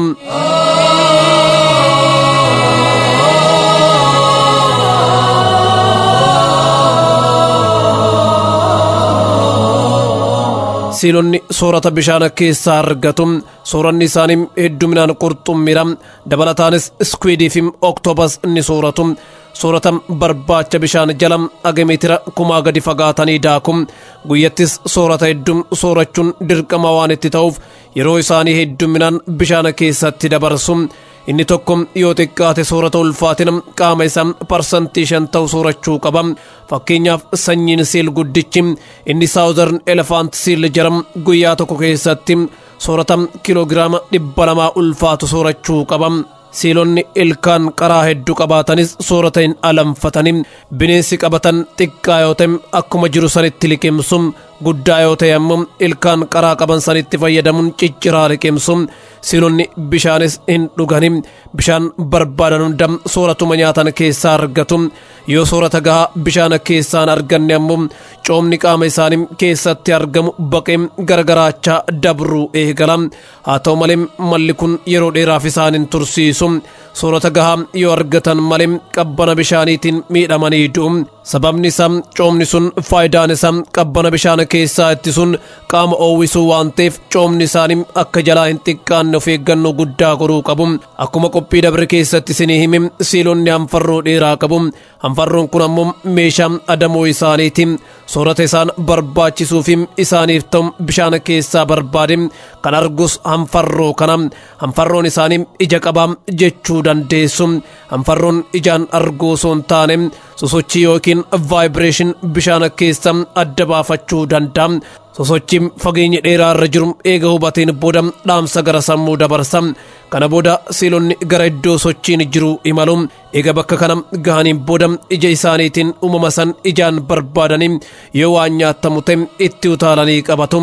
siilonni soorata bishaan keessaa argatu sooranni isaanii hedduminaan qurxummiidha dabalataanis iskwiidii fi oktobas ni sooratu soorata barbaacha bishaan jala aga meetira kumaa gadi fagaatanii daaku guyyattis soorata hedduu soorachuun dirqama waan itti ta'uuf yeroo isaanii hedduminaan bishaan keessatti dabarsu inni tokko yoo xiqqaate soorata ulfaatina qaama isaa parsantii shan ta'u soorachuu qaba fakkeenyaaf sanyiin siil guddichi inni saawuzarn elefaant siil jedhamu guyyaa tokko keessatti soorata kiloogiraama dhibba lamaa ulfaatu soorachuu qaba siilonni ilkaan qaraa hedduu qabaatanis soorata hin alanfatanii bineensi qabatan xiqqaa yoo ta'e akkuma jiru sanitti liqimsu guddaa yoo ta'e ammoo ilkaan qaraa qaban sanitti fayyadamuun cicciraa liqimsu siilonni bishaanis hin dhugani bishaan barbaadan hunda sooratuma nyaatan keessaa argatu yoo soorata gahaa bishaan keessaan arganne ammoo coomni qaama isaanii keessatti argamu baqee gargaraachaa dabruu eegala haa ta'u malee malli kun yeroo dheeraaf isaan hin tursiisu soorata gahaa yoo argatan malee qabbana bishaaniitiin miidhamanii du'u sababni isaa coomni sun faayidaan isaa qabbana bishaan keessaa ittisuun qaama oowwisuu waan ta'eef coomni isaanii akka jalaa hin xiqqaanne of eeggannoo guddaa godhuu qabu akkuma qophii dabre keessatti isinii hime siilonni hanfarroo dheeraa qabu hanfarroon kun ammoo meeshaa adamoo isaaniiti soorata isaan barbaachisuu fi isaaniif ta'u bishaan keessaa barbaade kan argus hanfarroo kana hanfarroon isaanii ija qabaa jechuu dandeessu hanfarroon ijaan arguu osoo hin taane sosochii yookiin vaayibireeshin bishaan keessa adda baafachuu danda'a sosochiin fageenya dheeraa irra jiru eega hubateen booda dhaamsa gara sammuu dabarsa kana booda siilonni gara iddoo sochiin jiru imalu eega bakka kana gahaniin booda ija isaaniitiin uumama san ijaan barbaadanii yoo waan nyaatamu ta'e itti utaalanii qabatu.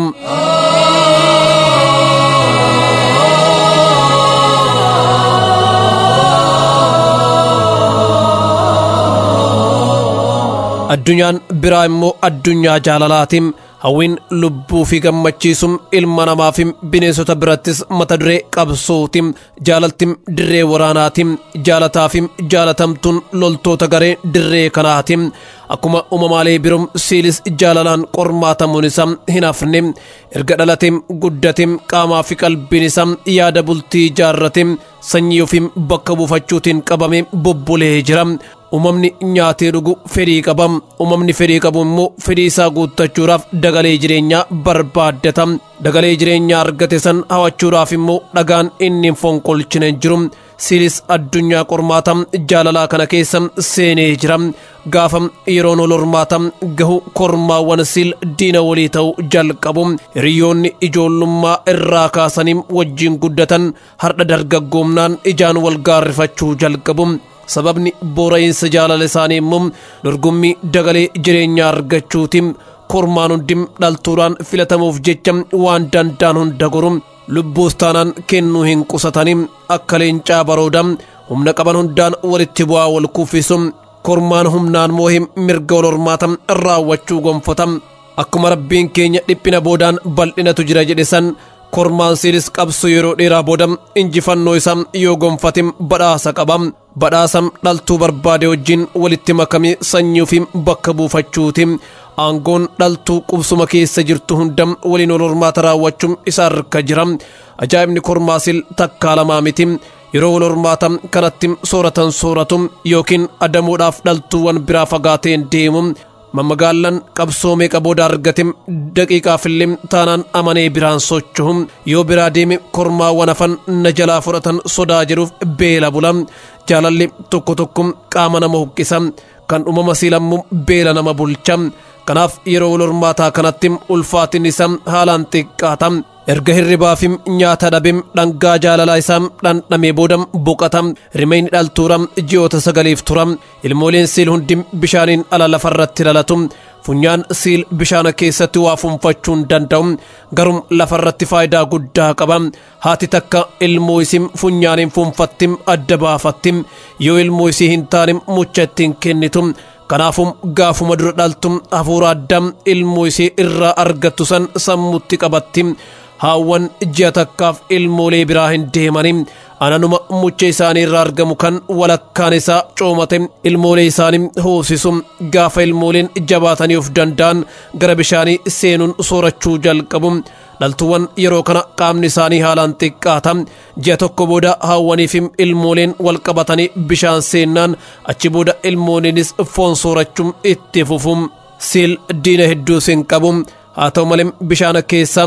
addunyaan biraa immoo addunyaa jaalalaatiin hawwiin lubbuu fi gammachiisuun ilma namaa fi bineensota birattis mata duree qabsootiin jaalaltiin dirree waraanaatiin jaalataa fi jaalatamtuun loltoota garee dirree kanaatiin akkuma uumamaalee biroo siilis jaalalaan qormaatamuun isaa hin hafne erga dhalateen guddateen qaamaa fi qalbiin isaa yaada bultii ijaarratee sanyii ofiin bakka buufachuutiin qabamee bobbolee jira. uumamni nyaatee dhugu fedhii qaba uumamni fedhii qabu immoo fedhii isaa guuttachuudhaaf dagalee jireenyaa barbaaddata dagalee jireenyaa argate san hawachuudhaaf immoo dhagaan inni hin fonqolchine jiru siilis addunyaa qormaata jaalalaa kana keessa seenee jira gaafa yeroon ol hormaata gahu kormaawwan siil diina walii ta'uu jalqabu hiriyoonni ijoollummaa irraa kaasanii wajjiin guddatan hardha dargaggoomnaan ijaan wal gaarrifachuu jalqabu sababni boora'insa jaalala isaanii immoo dorgommii dagalee jireenyaa argachuutiin kormaan hundi dhaltuudhaan filatamuuf jecha waan danda'an hunda goru lubbuus taanaan kennuu hin qusatanii akka leencaa barooda humna qaban hundaan walitti bu'aa wal kuffisu kormaan humnaan moohee mirga wal hormaata raawwachuu gonfata akkuma rabbiin keenya dhiphina boodaan bal'inatu jira jedhe san kormaan siilis qabsu yeroo dheeraa booda injifannoo isaa yoo gonfatim badhaasa qaba badhaasa dhaltuu barbaade wajjin walitti makamee sanyii ofii bakka buufachuuti aangoon dhaltuu qubsuma keessa jirtu hunda waliin wal hormaata raawwachuun isa harka jira ajaa'ibni kormaasil takkaa lamaa miti yeroo wal hormaata kanatti sooratan sooratu yookiin adamuudhaaf dhaltuuwwan biraa fagaateen deemu mammagaallan qabsoo meeqa booda argate daqiiqaafillee taanaan amanee biraan socho'u yoo biraa deeme kormaawwan hafan na jalaa fudhatan sodaa jedhuuf beela bula jaalalli tokko tokko qaama nama huqqisa kan uumama siilammu beela nama bulcha kanaaf yeroo wal hormaataa kanatti ulfaatin isaa haalaan xiqqaata erga hirribaa fi nyaata dhabim dhangaa jaalalaa isaa dhandhamee booda boqata rimeyni dhaltuura ji'oota sagaliif tura ilmooleen siil hundi bishaaniin ala lafarratti dhalatu funyaan siil bishaana keessatti waa funfachuu hin danda'u garuu lafarratti faayidaa guddaa qaba haati takka ilmoo isii funyaaniin funfatti adda baafatti yoo ilmoo isii hin taane mucha ittiin kennitu kanaafuu gaafuma dura dhaltu hafuura addaa ilmoo isii irraa argattu san sammutti qabatti haawwan ji'a takkaaf ilmoolee biraa hin deemani ananuma mucha isaanii irraa argamu kan walakkaan isaa coomate ilmoolee isaanii hoosisu gaafa ilmooleen jabaatanii of danda'an gara bishaanii seenuun soorachuu jalqabu dhaltuuwwan yeroo kana qaamni isaanii haalaan xiqqaata ji'a tokko booda haawwanii fi ilmooleen wal qabatanii bishaan seennaan achi booda ilmooleenis foon soorachuun itti fufu siil diina hedduus hin qabu haa ta'u malee bishaan keessa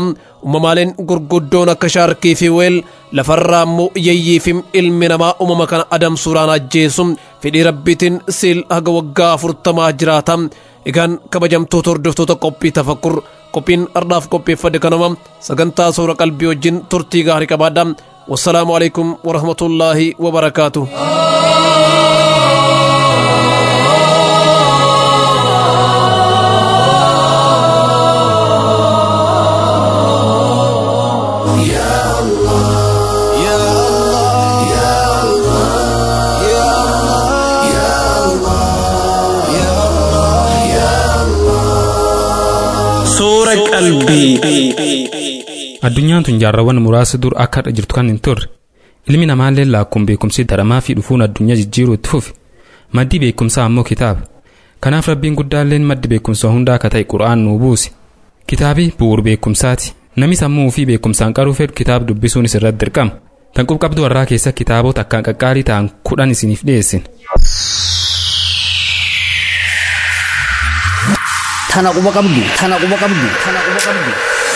uumamaaleen gurguddoon akka shaarkii fi weel lafarraa immoo yayyiifim ilmi namaa uumama kana adamsuudhaan ajjeesu fedhii rabbiitiin siil haga waggaa afurtamaa jiraata egaan kabajamtoota hordoftoota qophii tafakkur qophiin ardhaaf qopheeffade kanuma sagantaa suura qalbii wajjin turtii gaarii qabaadha wassalaamu alaikum warahmatullaahi wabarakaatu Suura qalbii. addunyaan tun jaarrawwan muraasa dur akka har'a jirtu kan hin turre ilmi namaallee laakkuun beekumsi daramaa fi dhufuun addunyaa jijjiiruu itti fufe maddi beekumsaa ammoo kitaaba kanaaf rabbiin guddaalleen maddi beekumsa hundaa akka ta'e qura'aan nuu buuse kitaabi bu'uur beekumsaati namni sammuu fi beekumsaan qaruu fedhu kitaaba dubbisuunis irratti dirqama tan qubqabdu warraa keessa kitaabota akkaan qaqqaalii ta'an kudhan isiniif dhiyeessin Tana quba qabdu. Tana quba qabdu. Tana quba qabdu.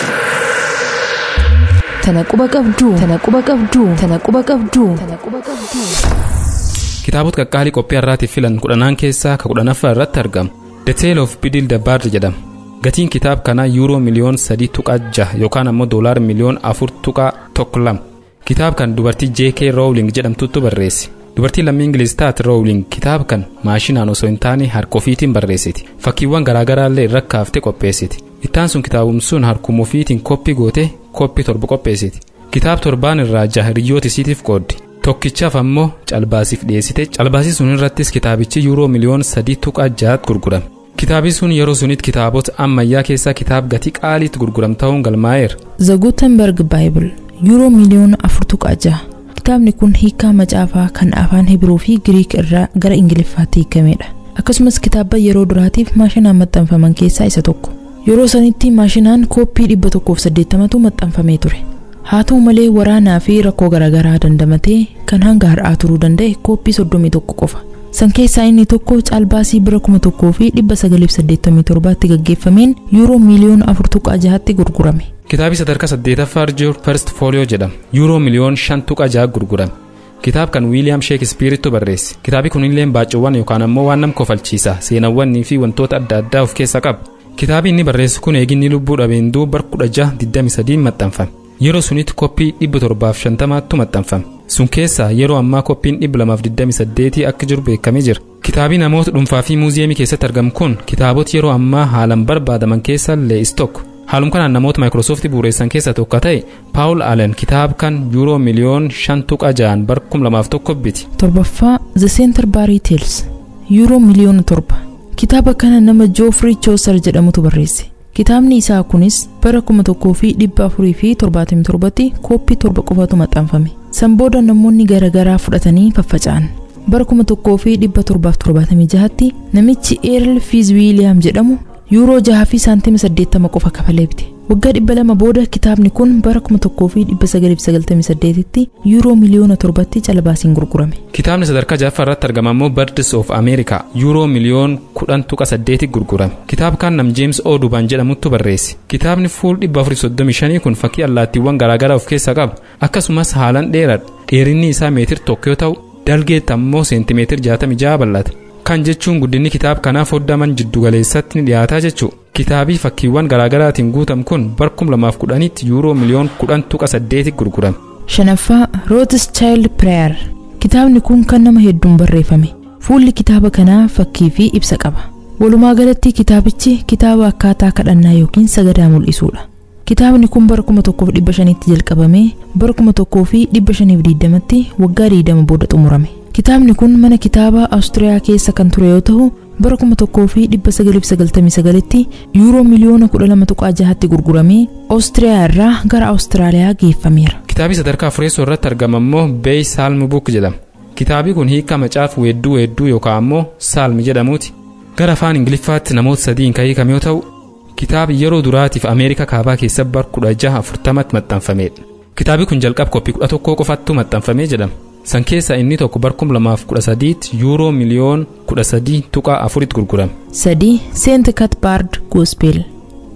Tana quba qabdu. Tana quba qabdu. Tana quba qabdu. Tana quba qabdu. kitaabota qaqqaalii qophii har'aatiif filan kudhanaan keessaa ka kudhanaffaa irratti argamu the tale of bidil dabbaard jedhama gatiin kitaaba kanaa yuuroo miliyoon sadii tuqaa jaha yookaan ammoo doolaar miliyoon afur tuqaa tokko lama kitaaba kan dubartii j.k. rowling jedhamtutu barreesse dubartii lammii ingiliz taate rowling kitaaba kan maashinaan osoo hin taane harka ofiitiin barreessiti fakkiiwwan garaagaraallee irra kaaftee qopheessiti ittaan sun kitaabumsuun harkuma ofiitiin koppii gootee koppii torba qopheessiti kitaaba torbaan irraa jaha hiriyoota isiitiif qooddi tokkichaaf ammoo calbaasiif dhiyeessite calbaasii sun irrattis kitaabichi yuuroo miliyoon sadii tuqaa jahaatti gurgurame kitaabi sun yeroo sunitti kitaabota ammayyaa keessaa kitaaba gatii qaaliitti gurguram ta'uun galmaa'eera The Gutenberg Bible yuuroo miliyoona afur tuqaa jaha. Kitaabni kun hiikaa macaafaa kan afaan Hibruu fi Giriik irraa gara Ingiliffaatti hiikamedha. Akkasumas kitaaba yeroo duraatiif maashinaan maxxanfaman keessaa isa tokko. Yeroo sanitti maashinaan kooppii dhibba tokkoof saddeettamatu maxxanfamee ture. Haa ta'u malee waraanaa fi rakkoo garaagaraa dandamatee kan hanga har'aa turuu danda'e kooppii soddomii tokko qofa. San keessaa inni tokko caalbaasii bira kuma tokkoo fi dhibba sagaliif saddeettamii torbaatti gaggeeffameen yuuroo miiliyoona afur tuqaa jahatti gurgurame. kitaabi sadarkaa saddeetaffaa jiru first folio jedhama yuuroo miliyoon shan tuqaa jaha gurgurame kitaaba kan wiiliyaam sheekispiirittu barreesse kitaabi kunillee baaccuuwwan yookaan ammoo waan nama kofalchiisa seenawwanii fi wantoota adda addaa of keessaa qaba kitaabi inni barreesse kun eeginni lubbuu dhabeen duuba bara kudha jaha digdami sadiin maxxanfame yeroo sunitti koppii dhibba torbaaf shantamaattu maxxanfame sun keessaa yeroo ammaa koppiin dhibba lamaaf digdami saddeetii akka jiru beekamee jira kitaabii namoota dhuunfaa fi muuziyeemii keessatti argamu kun kitaabota yeroo ammaa haalan barbaadaman keessaa lee'is tokko haalum kanaan namoota maayikiroosooftii bu'uureessan keessaa tokko ta'e paawul aalen kitaaba kan yuuroo miliyoon shan tuqaa ja'an bara kum lamaaf tokko biti torbaffaa The Center Barii Tales yuuroo miliyoona torba kitaaba kana nama Joofrii Chooser jedhamutu barreesse kitaabni isaa kunis bara kuma tokkoo fi dhibba afurii fi torbaatamii torbatti kooppii torba qofatu maxxanfame san booda namoonni garaagaraa fudhatanii faffaca'an bara kuma tokkoo fi dhibba torbaaf torbaatamii jahatti namichi eerl fiiz wiiliyaam jedhamu yuuroo jaha fi saantima saddeettama qofa kafalee bite waggaa dhibba lama booda kitaabni kun bara kuma tokkoo fi dhibba sagaliif sagaltamii saddeetitti yuuroo miliyoona torbatti calabaasiin gurgurame kitaabni sadarkaa jaffaa irratti argama ammoo birds of america yuuroo miliyoon kudhan tuqa saddeeti gurgurame kitaaba kan nam jeems oodubaan jedhamuttu barreesse kitaabni fuul dhibba afurii soddomii shanii kun fakkii allaattiiwwan garaagaraa of keessaa qaba akkasumas haalan dheeradha dheerinni isaa meetir tokko yoo ta'u dalgeetti ammoo seentimeetir jaatamii jaha bal'ata kan jechuun guddinni kitaaba kanaa foddaman jiddugaleessatti ni dhiyaataa jechuu kitaabii fakkiiwwan garaagaraatiin guutam kun bara kum lamaaf kudhanitti yuuroo miliyoon kudhan tuqa saddeeti gurgurame shanaffaa Rothschild Prayer kitaabni kun kan nama hedduun barreeffame fuulli kitaaba kanaa fakkii fi ibsa qaba walumaa galatti kitaabichi kitaaba akkaataa kadhannaa yookiin sagadaa mul'isuudha kitaabni kun bara kuma tokkoof dhibba shanitti jalqabamee bara kuma tokkoo fi dhibba shaniif diidamatti waggaa diidama booda xumurame kitaabni kun mana kitaabaa awustiriyaa keessa kan ture yoo ta'u bara kuma tokkoo fi dhibba sagaliif sagaltamii sagalitti yuuroo miliyoona kudha lama tuqaa jahatti gurguramee awustiriyaa irraa gara awustiraaliyaa geeffameera kitaabii sadarkaa afureessoo irratti argama ammoo beey saalmi buuk jedhama kitaabii kun hiika macaafa weedduu weedduu yookaan ammoo saalmi jedhamuuti gara afaan ingiliffaatti namoota sadiin kan hiikame yoo ta'u kitaabi yeroo duraatiif ameerikaa kaabaa keessa bara kudha jaha afurtamatti maxxanfamedha kitaabi kun jalqaba koppii kudha tokkoo qofattu maxxanfamee jedhama san keessaa inni tokko bara kum lamaaf kudha sadiitti yuuroo miliyoon kudha sadii tuqaa afuritti gurgurame sadii seent katbaard goospel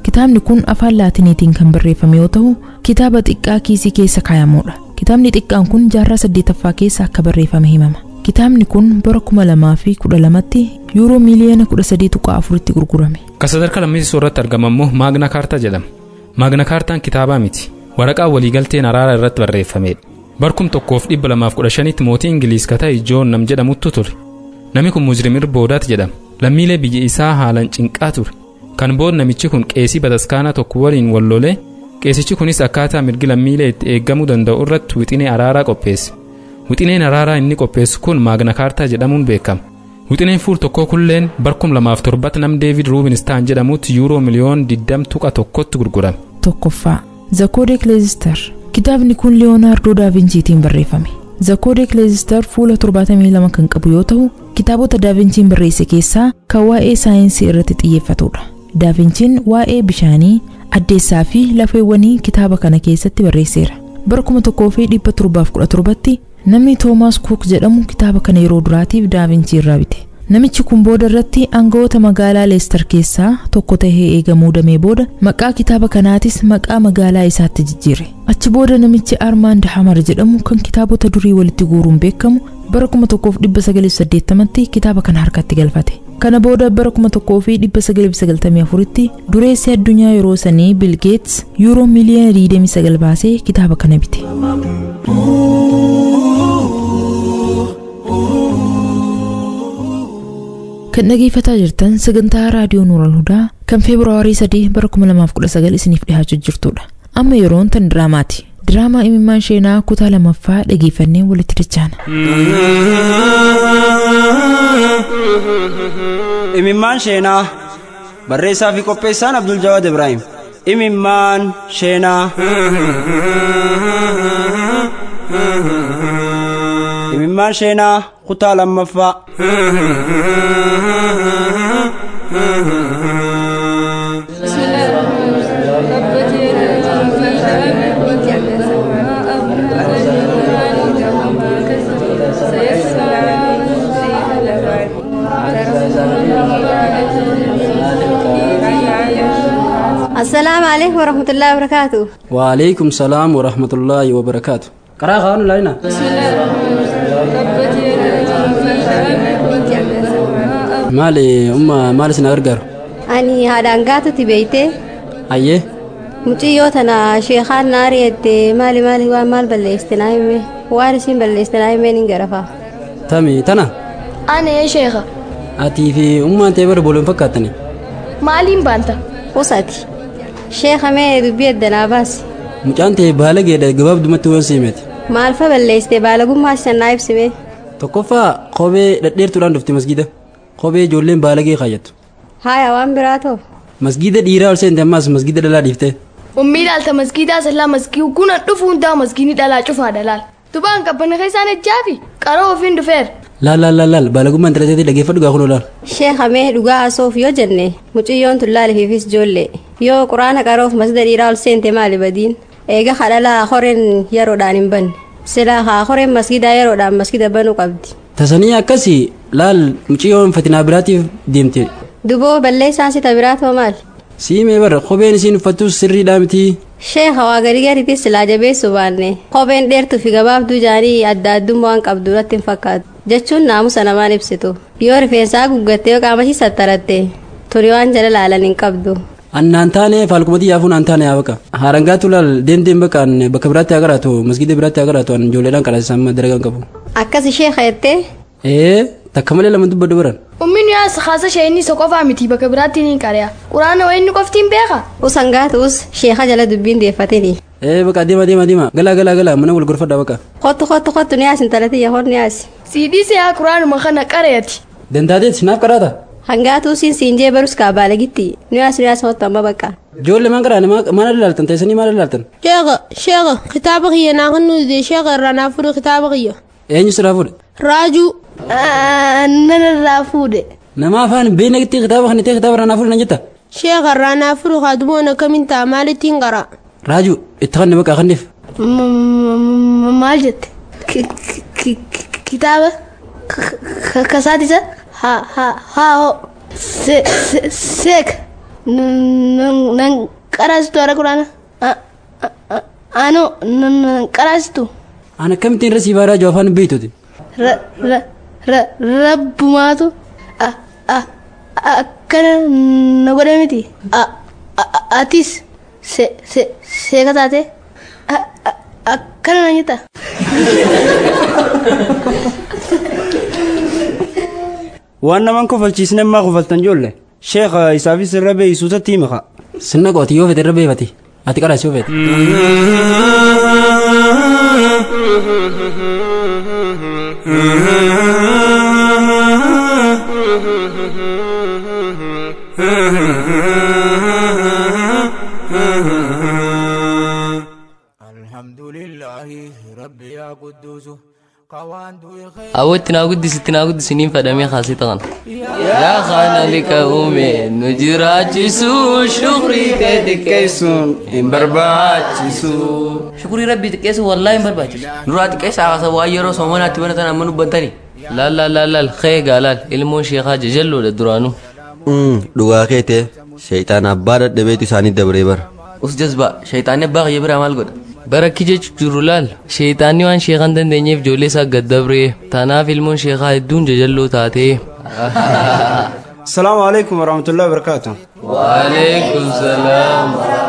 Kitaabni kun afaan laatiniitiin kan barreeffame yoo ta'u, kitaaba xiqqaa kiisii keessa kaa'amudha. Kitaabni xiqqaan kun jaarraa saddeetaffaa keessa akka barreeffame himama. Kitaabni kun bara kuma lamaa fi kudha lamatti yuuroo miiliyoona kudha sadii tuqaa afuritti gurgurame. Kan sadarkaa lammeessoo irratti argamu immoo maagna kaartaa jedhama. Maagna kaartaan kitaabaa miti. Waraqaa waliigalteen araara irratti barreeffamedha. Barkum tokkoof dhibba lamaaf kudha shanitti mootii Ingiliis kataa Joon nam jedhamutu ture. Namni kun Muzrimir Boodaat jedhama. Lammiilee biyya isaa haalaan cinqaa ture. Kan booda namichi kun qeesii bataskaanaa tokko waliin wallolee qeesichi kunis akkaataa mirgi lammiilee itti eeggamuu danda'u irratti wixinee araaraa qopheesse. Wixineen araaraa inni qopheessu kun maagna kaartaa jedhamuun beekama. Wixineen fuul tokkoo kulleen barkum lamaaf torbatti nam Deevid Ruubinistaan jedhamutti yuuroo miliyoon diddam tuqa tokkotti gurgurame. Tokkoffaa Zakoodek Leezistar Kitaabni kun Leeyonaardoo Daavinciitiin barreeffame. Zakoodek Leezistar fuula 72 kan qabu yoo ta'u, kitaabota Daavinciin barreesse keessaa kan waa'ee saayinsii irratti xiyyeeffatudha. Daavinciin waa'ee bishaanii, addeessaa fi lafeewwanii kitaaba kana keessatti barreesseera. Bara 1717tti namni Toomaas Kuuk jedhamu kitaaba kana yeroo duraatiif Daavincii irraa bite. Namichi kun booda irratti aangawoota magaalaa Leestar keessaa tokko tahee eega muudamee booda maqaa kitaaba kanaatis maqaa magaalaa isaatti jijjiire. Achi booda namichi Armaand Hamar jedhamu kan kitaabota durii walitti guuruun beekamu bara 1980tti kitaaba kana harkatti galfate. Kana booda bara 1994tti dureessi addunyaa yeroo sanii Bill Gates yuuroo miiliyoona 29 baasee kitaaba kana bite. kan dhageeffataa jirtan sagantaa raadiyoo nuural hudaa kan feebruwaarii 3 bara 2019 isiniif dhihaachuu jirtudha amma yeroon tan diraamaati diraamaa imimmaan sheenaa kutaa lamaffaa dhageeffannee walitti dachaana imimmaan sheenaa barreessaa fi qopheessaan abdul jawaad ibraahim imimmaan sheenaa imimmaan sheenaa kutaa lammaffaa السلام عليكم ورحمة الله وبركاته وعليكم السلام ورحمة الله وبركاته قرأ خان لنا مالي أما مالي سنغرغر أني هذا أنقاته تبيته أيه muciyyoo tana sheekaan naari jette maali maali waan maal balleessinaa hime waan isin balleessinaa himeen hin garafaa tami tana Ana sheekha. atii fi ummaan ta'e bara booloon fakkaatani Maaliin baanta? usati sheeka mee dubbii eddanaa baasi mucaan ta'e baala geedha gabaabdumatti waan siimete maalfa balleessite baalagummaa sannaa ibsime tokkoffaa kophee dhadheertuudhaan dhufte masgida kophee ijoolleen baalagee kaayyattu haaya waan biraa ta'u masgida dhiiraa ol seente ammaas masgida dhalaa dhiifte Ummii dhaalta maskiidaa sallaa maskii kuna dhufu hundaa maskiini dhalaa cufaa dhalaal. Tubaan qabbana keessaan ejjaafi qaroo ofiin dhufeera. laal laal laal laal baalagummaan intarneetii dhaggeeffadhu gaa kunoo laal sheeka mee dhugaa asoof yoo jenne muciyyoon tun laalifiifis ijoollee yoo quraana qaroof masgida dhiiraa ol seente maali badiin eega kadhalaa horeen yeroodhaan hin banne silaa haa horeen masgidaa yeroodhaan masgida banuu qabdi tasanii akkasii laal muciyyoon fatinaa biraatiif deemte duboo balleessaan sita biraa ta'u maal siimee bara kopheen isiin uffattus sirriidhaa mitii sheeka waa gadi gaditti silaa jabeessu baanne kopheen dheertuu fi gabaabduu jaanii adda addummaa waan qabdu irratti hin fakkaatu jechuun naamusa namaan ibsitu yoo rifeensaa guggatte yoo qaama ishii sattaratte turi waan jala laalan hin qabdu annaan taane faalkumati yaafuun an taane yaa baqa haarangaatu laal deemteen baqaan bakka biraatti agaraatu masgida biraatti agaraatu an ijoolleedhaan qalaasisan daragaan qabu akkas sheeka jettee ee takka malee lama dubbadhu baran Ummiin yaa kaasa ishee inni isa qofaa miti bakka biraatti ni qari'a. Quraana wayinni qoftiin beeka. usan gaatuus sheeka jala dubbiin deeffatini ee baqa deema deema deema galaa galaa galaa mana wal gorfadha baqa kottu kottu kottu ni yaasin talati yahoon ni yaasi Siidii seeyaa quraanuma kana qareeti. dandaateet naaf qaraata hangaatuu siin siinjee barus kaa baalagitti nu yaas nu yaas hottu amma bakka ijoollee maan qaraane maal ilaaltan teessanii maal ilaaltan sheekha sheekha kitaaba kiyya naa kan nuti sheekha irraa naa fuudhe kitaaba kiyya eenyu siraa fuudhe raajuu Nana irraa fuudhe. nama afaan beeknatti kitaaba kan ta'e kitaaba irraa naa fuudhe nan jetta sheekha irraa naa fuudhe kaatumoon akkamiin ta'a maalittiin qara raaju itti kanne baqa kanneef Maal jette? Kitaaba kasaatisa haa haa haa seek nan qaraastu hara quraana ano nan qaraastu An akkamittiin rasii baaraa jiru afaan beektuti. rabbumaatu akkana na godhe miti atis seeka taate akkana na nyita waan naman kofalchiisne maa kofaltan joolle sheekha isaafis irra beeysutatti himaka Sinna qooti yoo fete irra beefati. Ati qaraas yoo fete. awwatti naa guddisitti naa guddisiniin fadhamee kaasii ta'an yaa kana lika uume nu jiraachisu shukrii kee xiqqeessuun hin barbaachisu shukrii rabbii xiqqeessu wallaahi hin barbaachisu duraa xiqqeessaa haasa waan yeroo soomanaatti banatan amma nubbantani laal laal laal laal khee gaalaal ilmoon sheekaa jajalloodha duraanuu dhugaa keete shayxaan abbaa dadhabeetu isaanii dabree bara us jazbaa shayxaanni abbaa kiyya biraa maal godha barakki jechu jiru laal sheexaanni waan sheekan dandeenyeef ijoollee isaa gaddabree tanaaf ilmoon sheekaa hedduun jajalloo taatee salaamu alaikum warahmatullahi wabarakaatu waalaikum salaam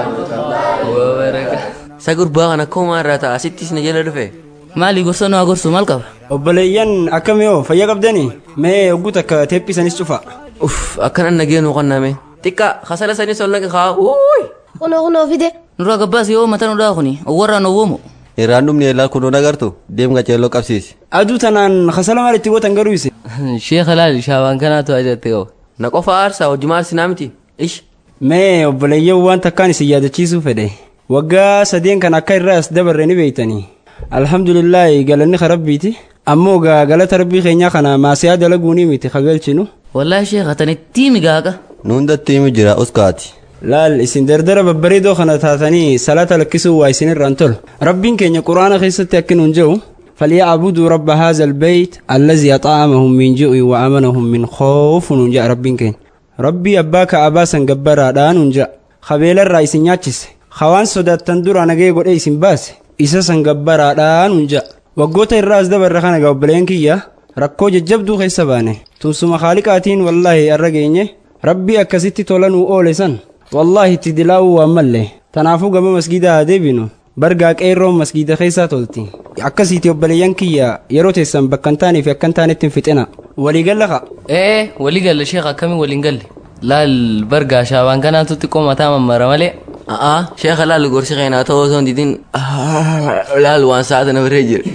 isa gurbaa kana akkuma irraa ta'a asittis na jala dhufe maali gorsa nu gorsu maal qaba obboleeyyan akkamiyoo fayya qabdanii mee ogguu takka teephisanis cufa uff akkanan nageenu qonname xiqqaa kasala sanis ol naqe kaa uuy kunoo kunoo fide nurraa gabbaas yoo mata nudhaa kuni warraan owwoomu irraan dhumni eelaa kunuun agartu deem qaceelloo qabsiisi aduu tanaan kasala maal itti gootan garuu ise sheekha laal shaabaan kanaatu ajajate qaba na qofa aarsaa hojii maarsinaa miti ish mee obboleeyyan waan takkaan isin yaadachiisuu fedhe waggaa sadeen kan akka irraa as dabarre ni beeytanii alhamdulillaahi galanni ka rabbiiti ammoo gaa galata rabbii keenyaa kana maasiyaa dalaguunii miti kagalchinu wallaahi sheekha tanittii migaaqa nuundatti himu jira uskaati laal isin dardara babbareedoo kana taatanii salaata lakkisuu waa isinirraan tol rabbiin keenya quraana keessatti akkinuun jedhu فليعبدوا رب هذا البيت الذي أطعمهم من جوع وأمنهم من خوف نجا ربين كين ربي أباك أباسا جبرا دان نجا خبيل الرئيس نياتشس خوان سودات تندور أنا جاي قول إيسين باس إساسا جبرا دان نجا وقوت الراس دبر رخانا قبلين كيا rakkoo jajjabduu keessa baane tunsuma khaalikaatiin wallaahi arra geenye rabbii akkasitti tolanuu oole san wallaahi itti dilaa'uu waan malle tanaafuu gama masgiidaa haa deebinu bargaa qeerroon masgiida keessaa tolti akkasiiti obboleeyyan kiyya yeroo teessan bakka hin taanee fi akka hin taanetti hin fixina waliigalla ka ee waliigalla sheekha akkamiin waliin galle laal bargaa shaabaan kanaatu xiqqoo mataa mammara malee a'aa sheekha laal gorsi keenyaa ta'uu osoo hin didin laal waan sa'aata na biree jira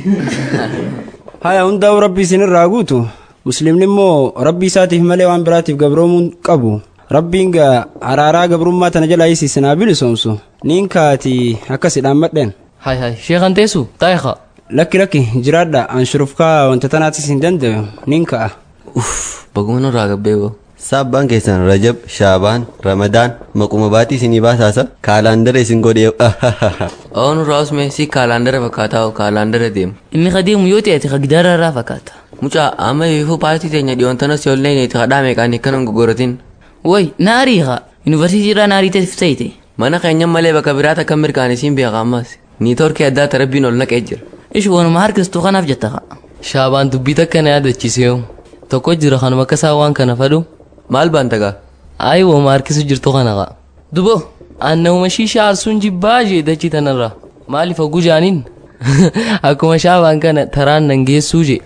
haya hundaa'u rabbii isinirraa guutu muslimni immoo rabbii isaatiif malee waan biraatiif gabroomuu qabu rabbiin gaa araaraa gabrummaa tana jalaa isiisinaa bilisoomsu niin kaati akkasidhaan madheen hay hay sheekan teessu taayiqa lakki lakki jiraadha an shurufkaa wanta tanaatis hin danda'u niin ka'a baguma nurraa gabbeego Sabbaan keessan Rajab, Shaabaan, Ramadaan, maquma baatii isinii baasaasa kaalaandara isin godhee oo nurraa usme si kaalaandara fakkaataa kaalaandara deemu inni ka deemu yoo ta'e ka gidaara irraa fakkaata mucaa amma ifuu paartii teenya dhiyoontanas yoo illee ka dhaame qaan akkanan gogoratin way naarii ka yuunivarsiitii irraa naarii ta'e mana keenyan malee bakka biraata kan mirkaanisiin beeka ammas ni torkee addaa tarabbiin ol naqee jira ish waanuma harkistu kanaaf jetta ka shaabaan dubbii takka na yaadachiisee tokko jira kanuma akka isaa waan kana fadhu maal baan tagaa ayi wooma harkisu jirtu kana ka dubo annahuma shiishaa arsuun jibbaa jee dachii tanarraa maaliif hogguu jaaniin akkuma shaabaan kana taraan nan geessuu jee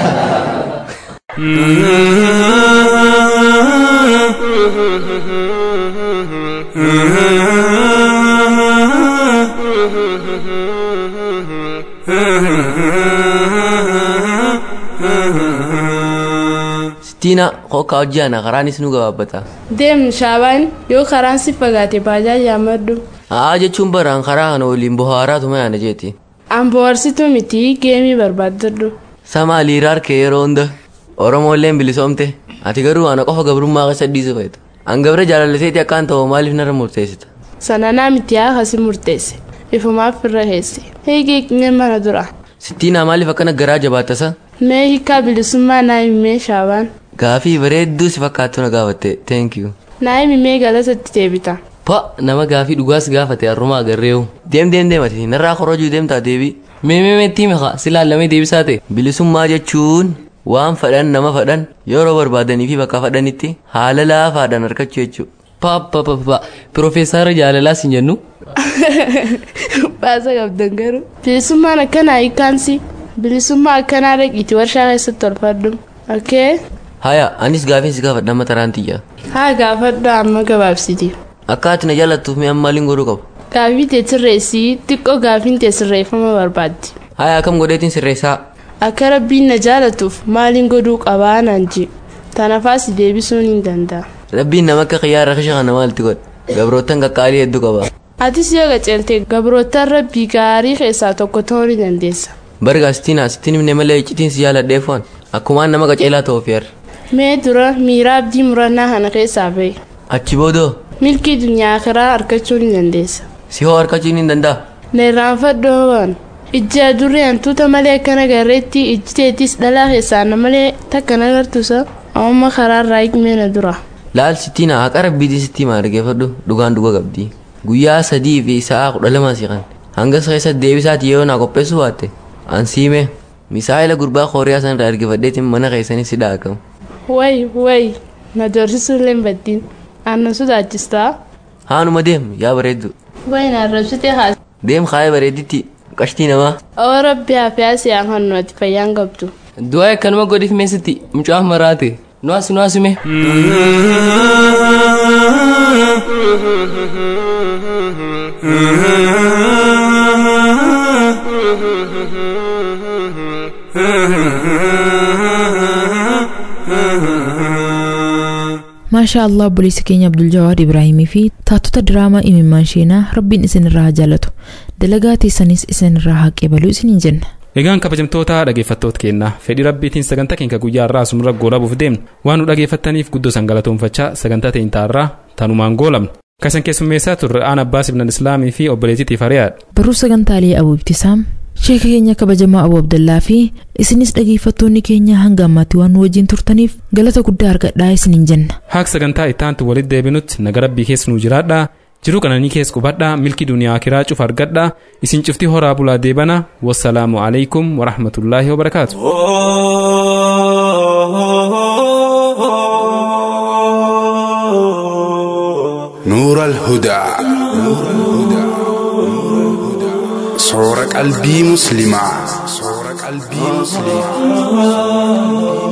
Sittiina hokkaa hojii ana karaanis nu gabaabbata. Deem shaabaan yoo karaan si fagaate baajaaji maddu. Haa jechuun baraan karaa kana waliin bohaaraatu mayaana jeeti. An bohaarsituu miti geemii barbaaddadhu. Sama liiraa harkee yeroo hunda Oromoolleen bilisoomte ati garuu ana qofa gabrummaa keessa dhiisu feetu. An gabra jaalalliseeti akkaan ta'u maaliif narra murteessita? Sananaa miti haa kasi murteesse. Ifumaaf irra heesse. Hiikii qinye mana dura. Sittiinaa maaliif akkana garaa jabaattasa? Mee hiikaa bilisummaa naa himee shaabaan. Gaafii bareedduu si fakkaattu na gaafatte. Thank you. naa'imi mee galatatti deebita pa nama gaafii dhugaas gaafate harrumaa agarreewu deem deem deemati narraa korojuu deemtaa deebii meemeemetti maka silaallamee deebisaa ta'e bilisummaa jechuun waan fadhan nama fadhan yeroo barbaadanii fi bakka fadhanitti haala laafaadhaan argachuu jechuudha. Paappaappa Piroofeesara Jaalalaas hin jennu. baasa qabdan garuu bilisummaan akkanaa hiikkaansi bilisummaa akkanaa dhaqiiti warshaa keessatti tolfadhu okee haya anis gaafii si gaafadha amma taraan tiyya haa gaafadhu amma gabaabsiti akka ati na jaallattuuf mi'a maaliin godhuu qabu gaafii tee sirreessii xiqqoo gaafiin tee sirreeffama barbaaddi haya akkam godheetiin sirreessaa akka rabbiin na jaalatuuf maaliin godhuu qabaa naan ji tanafaas deebisuun hin danda'a rabbiin nama akka xiyyaara kisha kana maalti godha gabroottan qaqqaalii hedduu qaba atis yoo qaceelte gabroottan rabbii gaarii keessaa tokko ta'uu ni dandeessa barga asitiin asitiin himne malee iccitiin si jaaladheef waan akkumaan nama qaceelaa ta'uuf yaar mee dura miira abdii murannaa kana keessaa bahe achi boodoo milkii dunyaa kiraa argachuu ni dandeessa si hoo harkachuu ni danda'a na irraanfadhoo waan ijji adurree hantuuta malee akkana garreetti ijji teettis dhalaa keessaa na malee takka nagartusa amma karaarraa hiikmee na dura laal sittiin haqa rabbiitii sitti maa dhaggeeffadhu dhugaan dhuga qabdi guyyaa sadii fi sa'a kudha lama siqan hanga keessatti deebisaati yoo naa qopheessuu baatte ansiime misaa'ila gurbaa kooriyaa san irraa ergifadheetiin mana keessanii si dhaaqamu. way way na doorsisuu illee hin baddiin aannan sodaachistaa. haanuma deem yaa bareeddu. way na arrabsitee haas. deem kaayee bareedditti qashtii namaa. oo rabbi hafiyaa siyaan hannu ati fayyaan qabdu. du'aa akkanuma godhiif meesitti mucaaf maraate nuwaas nuwaasume. maashaa allah obboleessa keenya abdul jawaad ibraahimii fi taatota diraamaa imimmaan sheenaa rabbiin isinirraa haa jaalatu dalagaa teessanis isinirraa haa qeebalu isiniin jenna Egaan kabajamtoota dhaggeeffattoota keenyaa fedhii rabbiitiin sagantaa keenya guyyaa irraa asuma goolabuuf deemnu waan nu dhaggeeffattaniif guddoo san galatoomfachaa sagantaa teenya irraa tanumaan goolabna. Kasan keessummeessaa turre aan abbaas ibnan islaamii fi obboleettiitiif hariyaadha. barruu sagantaalee abuu ibtisaam sheeka keenya kabajamaa abuu abdallaa fi isinis dhaggeeffattoonni keenya hanga ammaatti waan nu wajjin turtaniif galata guddaa argadhaa isiniin jenna. Haaq sagantaa ittaantu walitti deebinutti naga rabbii keessa nu jiraadhaa jiruu qananii keessa qubadhaa milki duniyaa akiraa cuf argadhaa isin cufti horaa bulaa deebana wassalaamu alaikum warahmatullaahi wabarakaatu. نور الهدى صور قلبي مسلما صور قلبي مسلما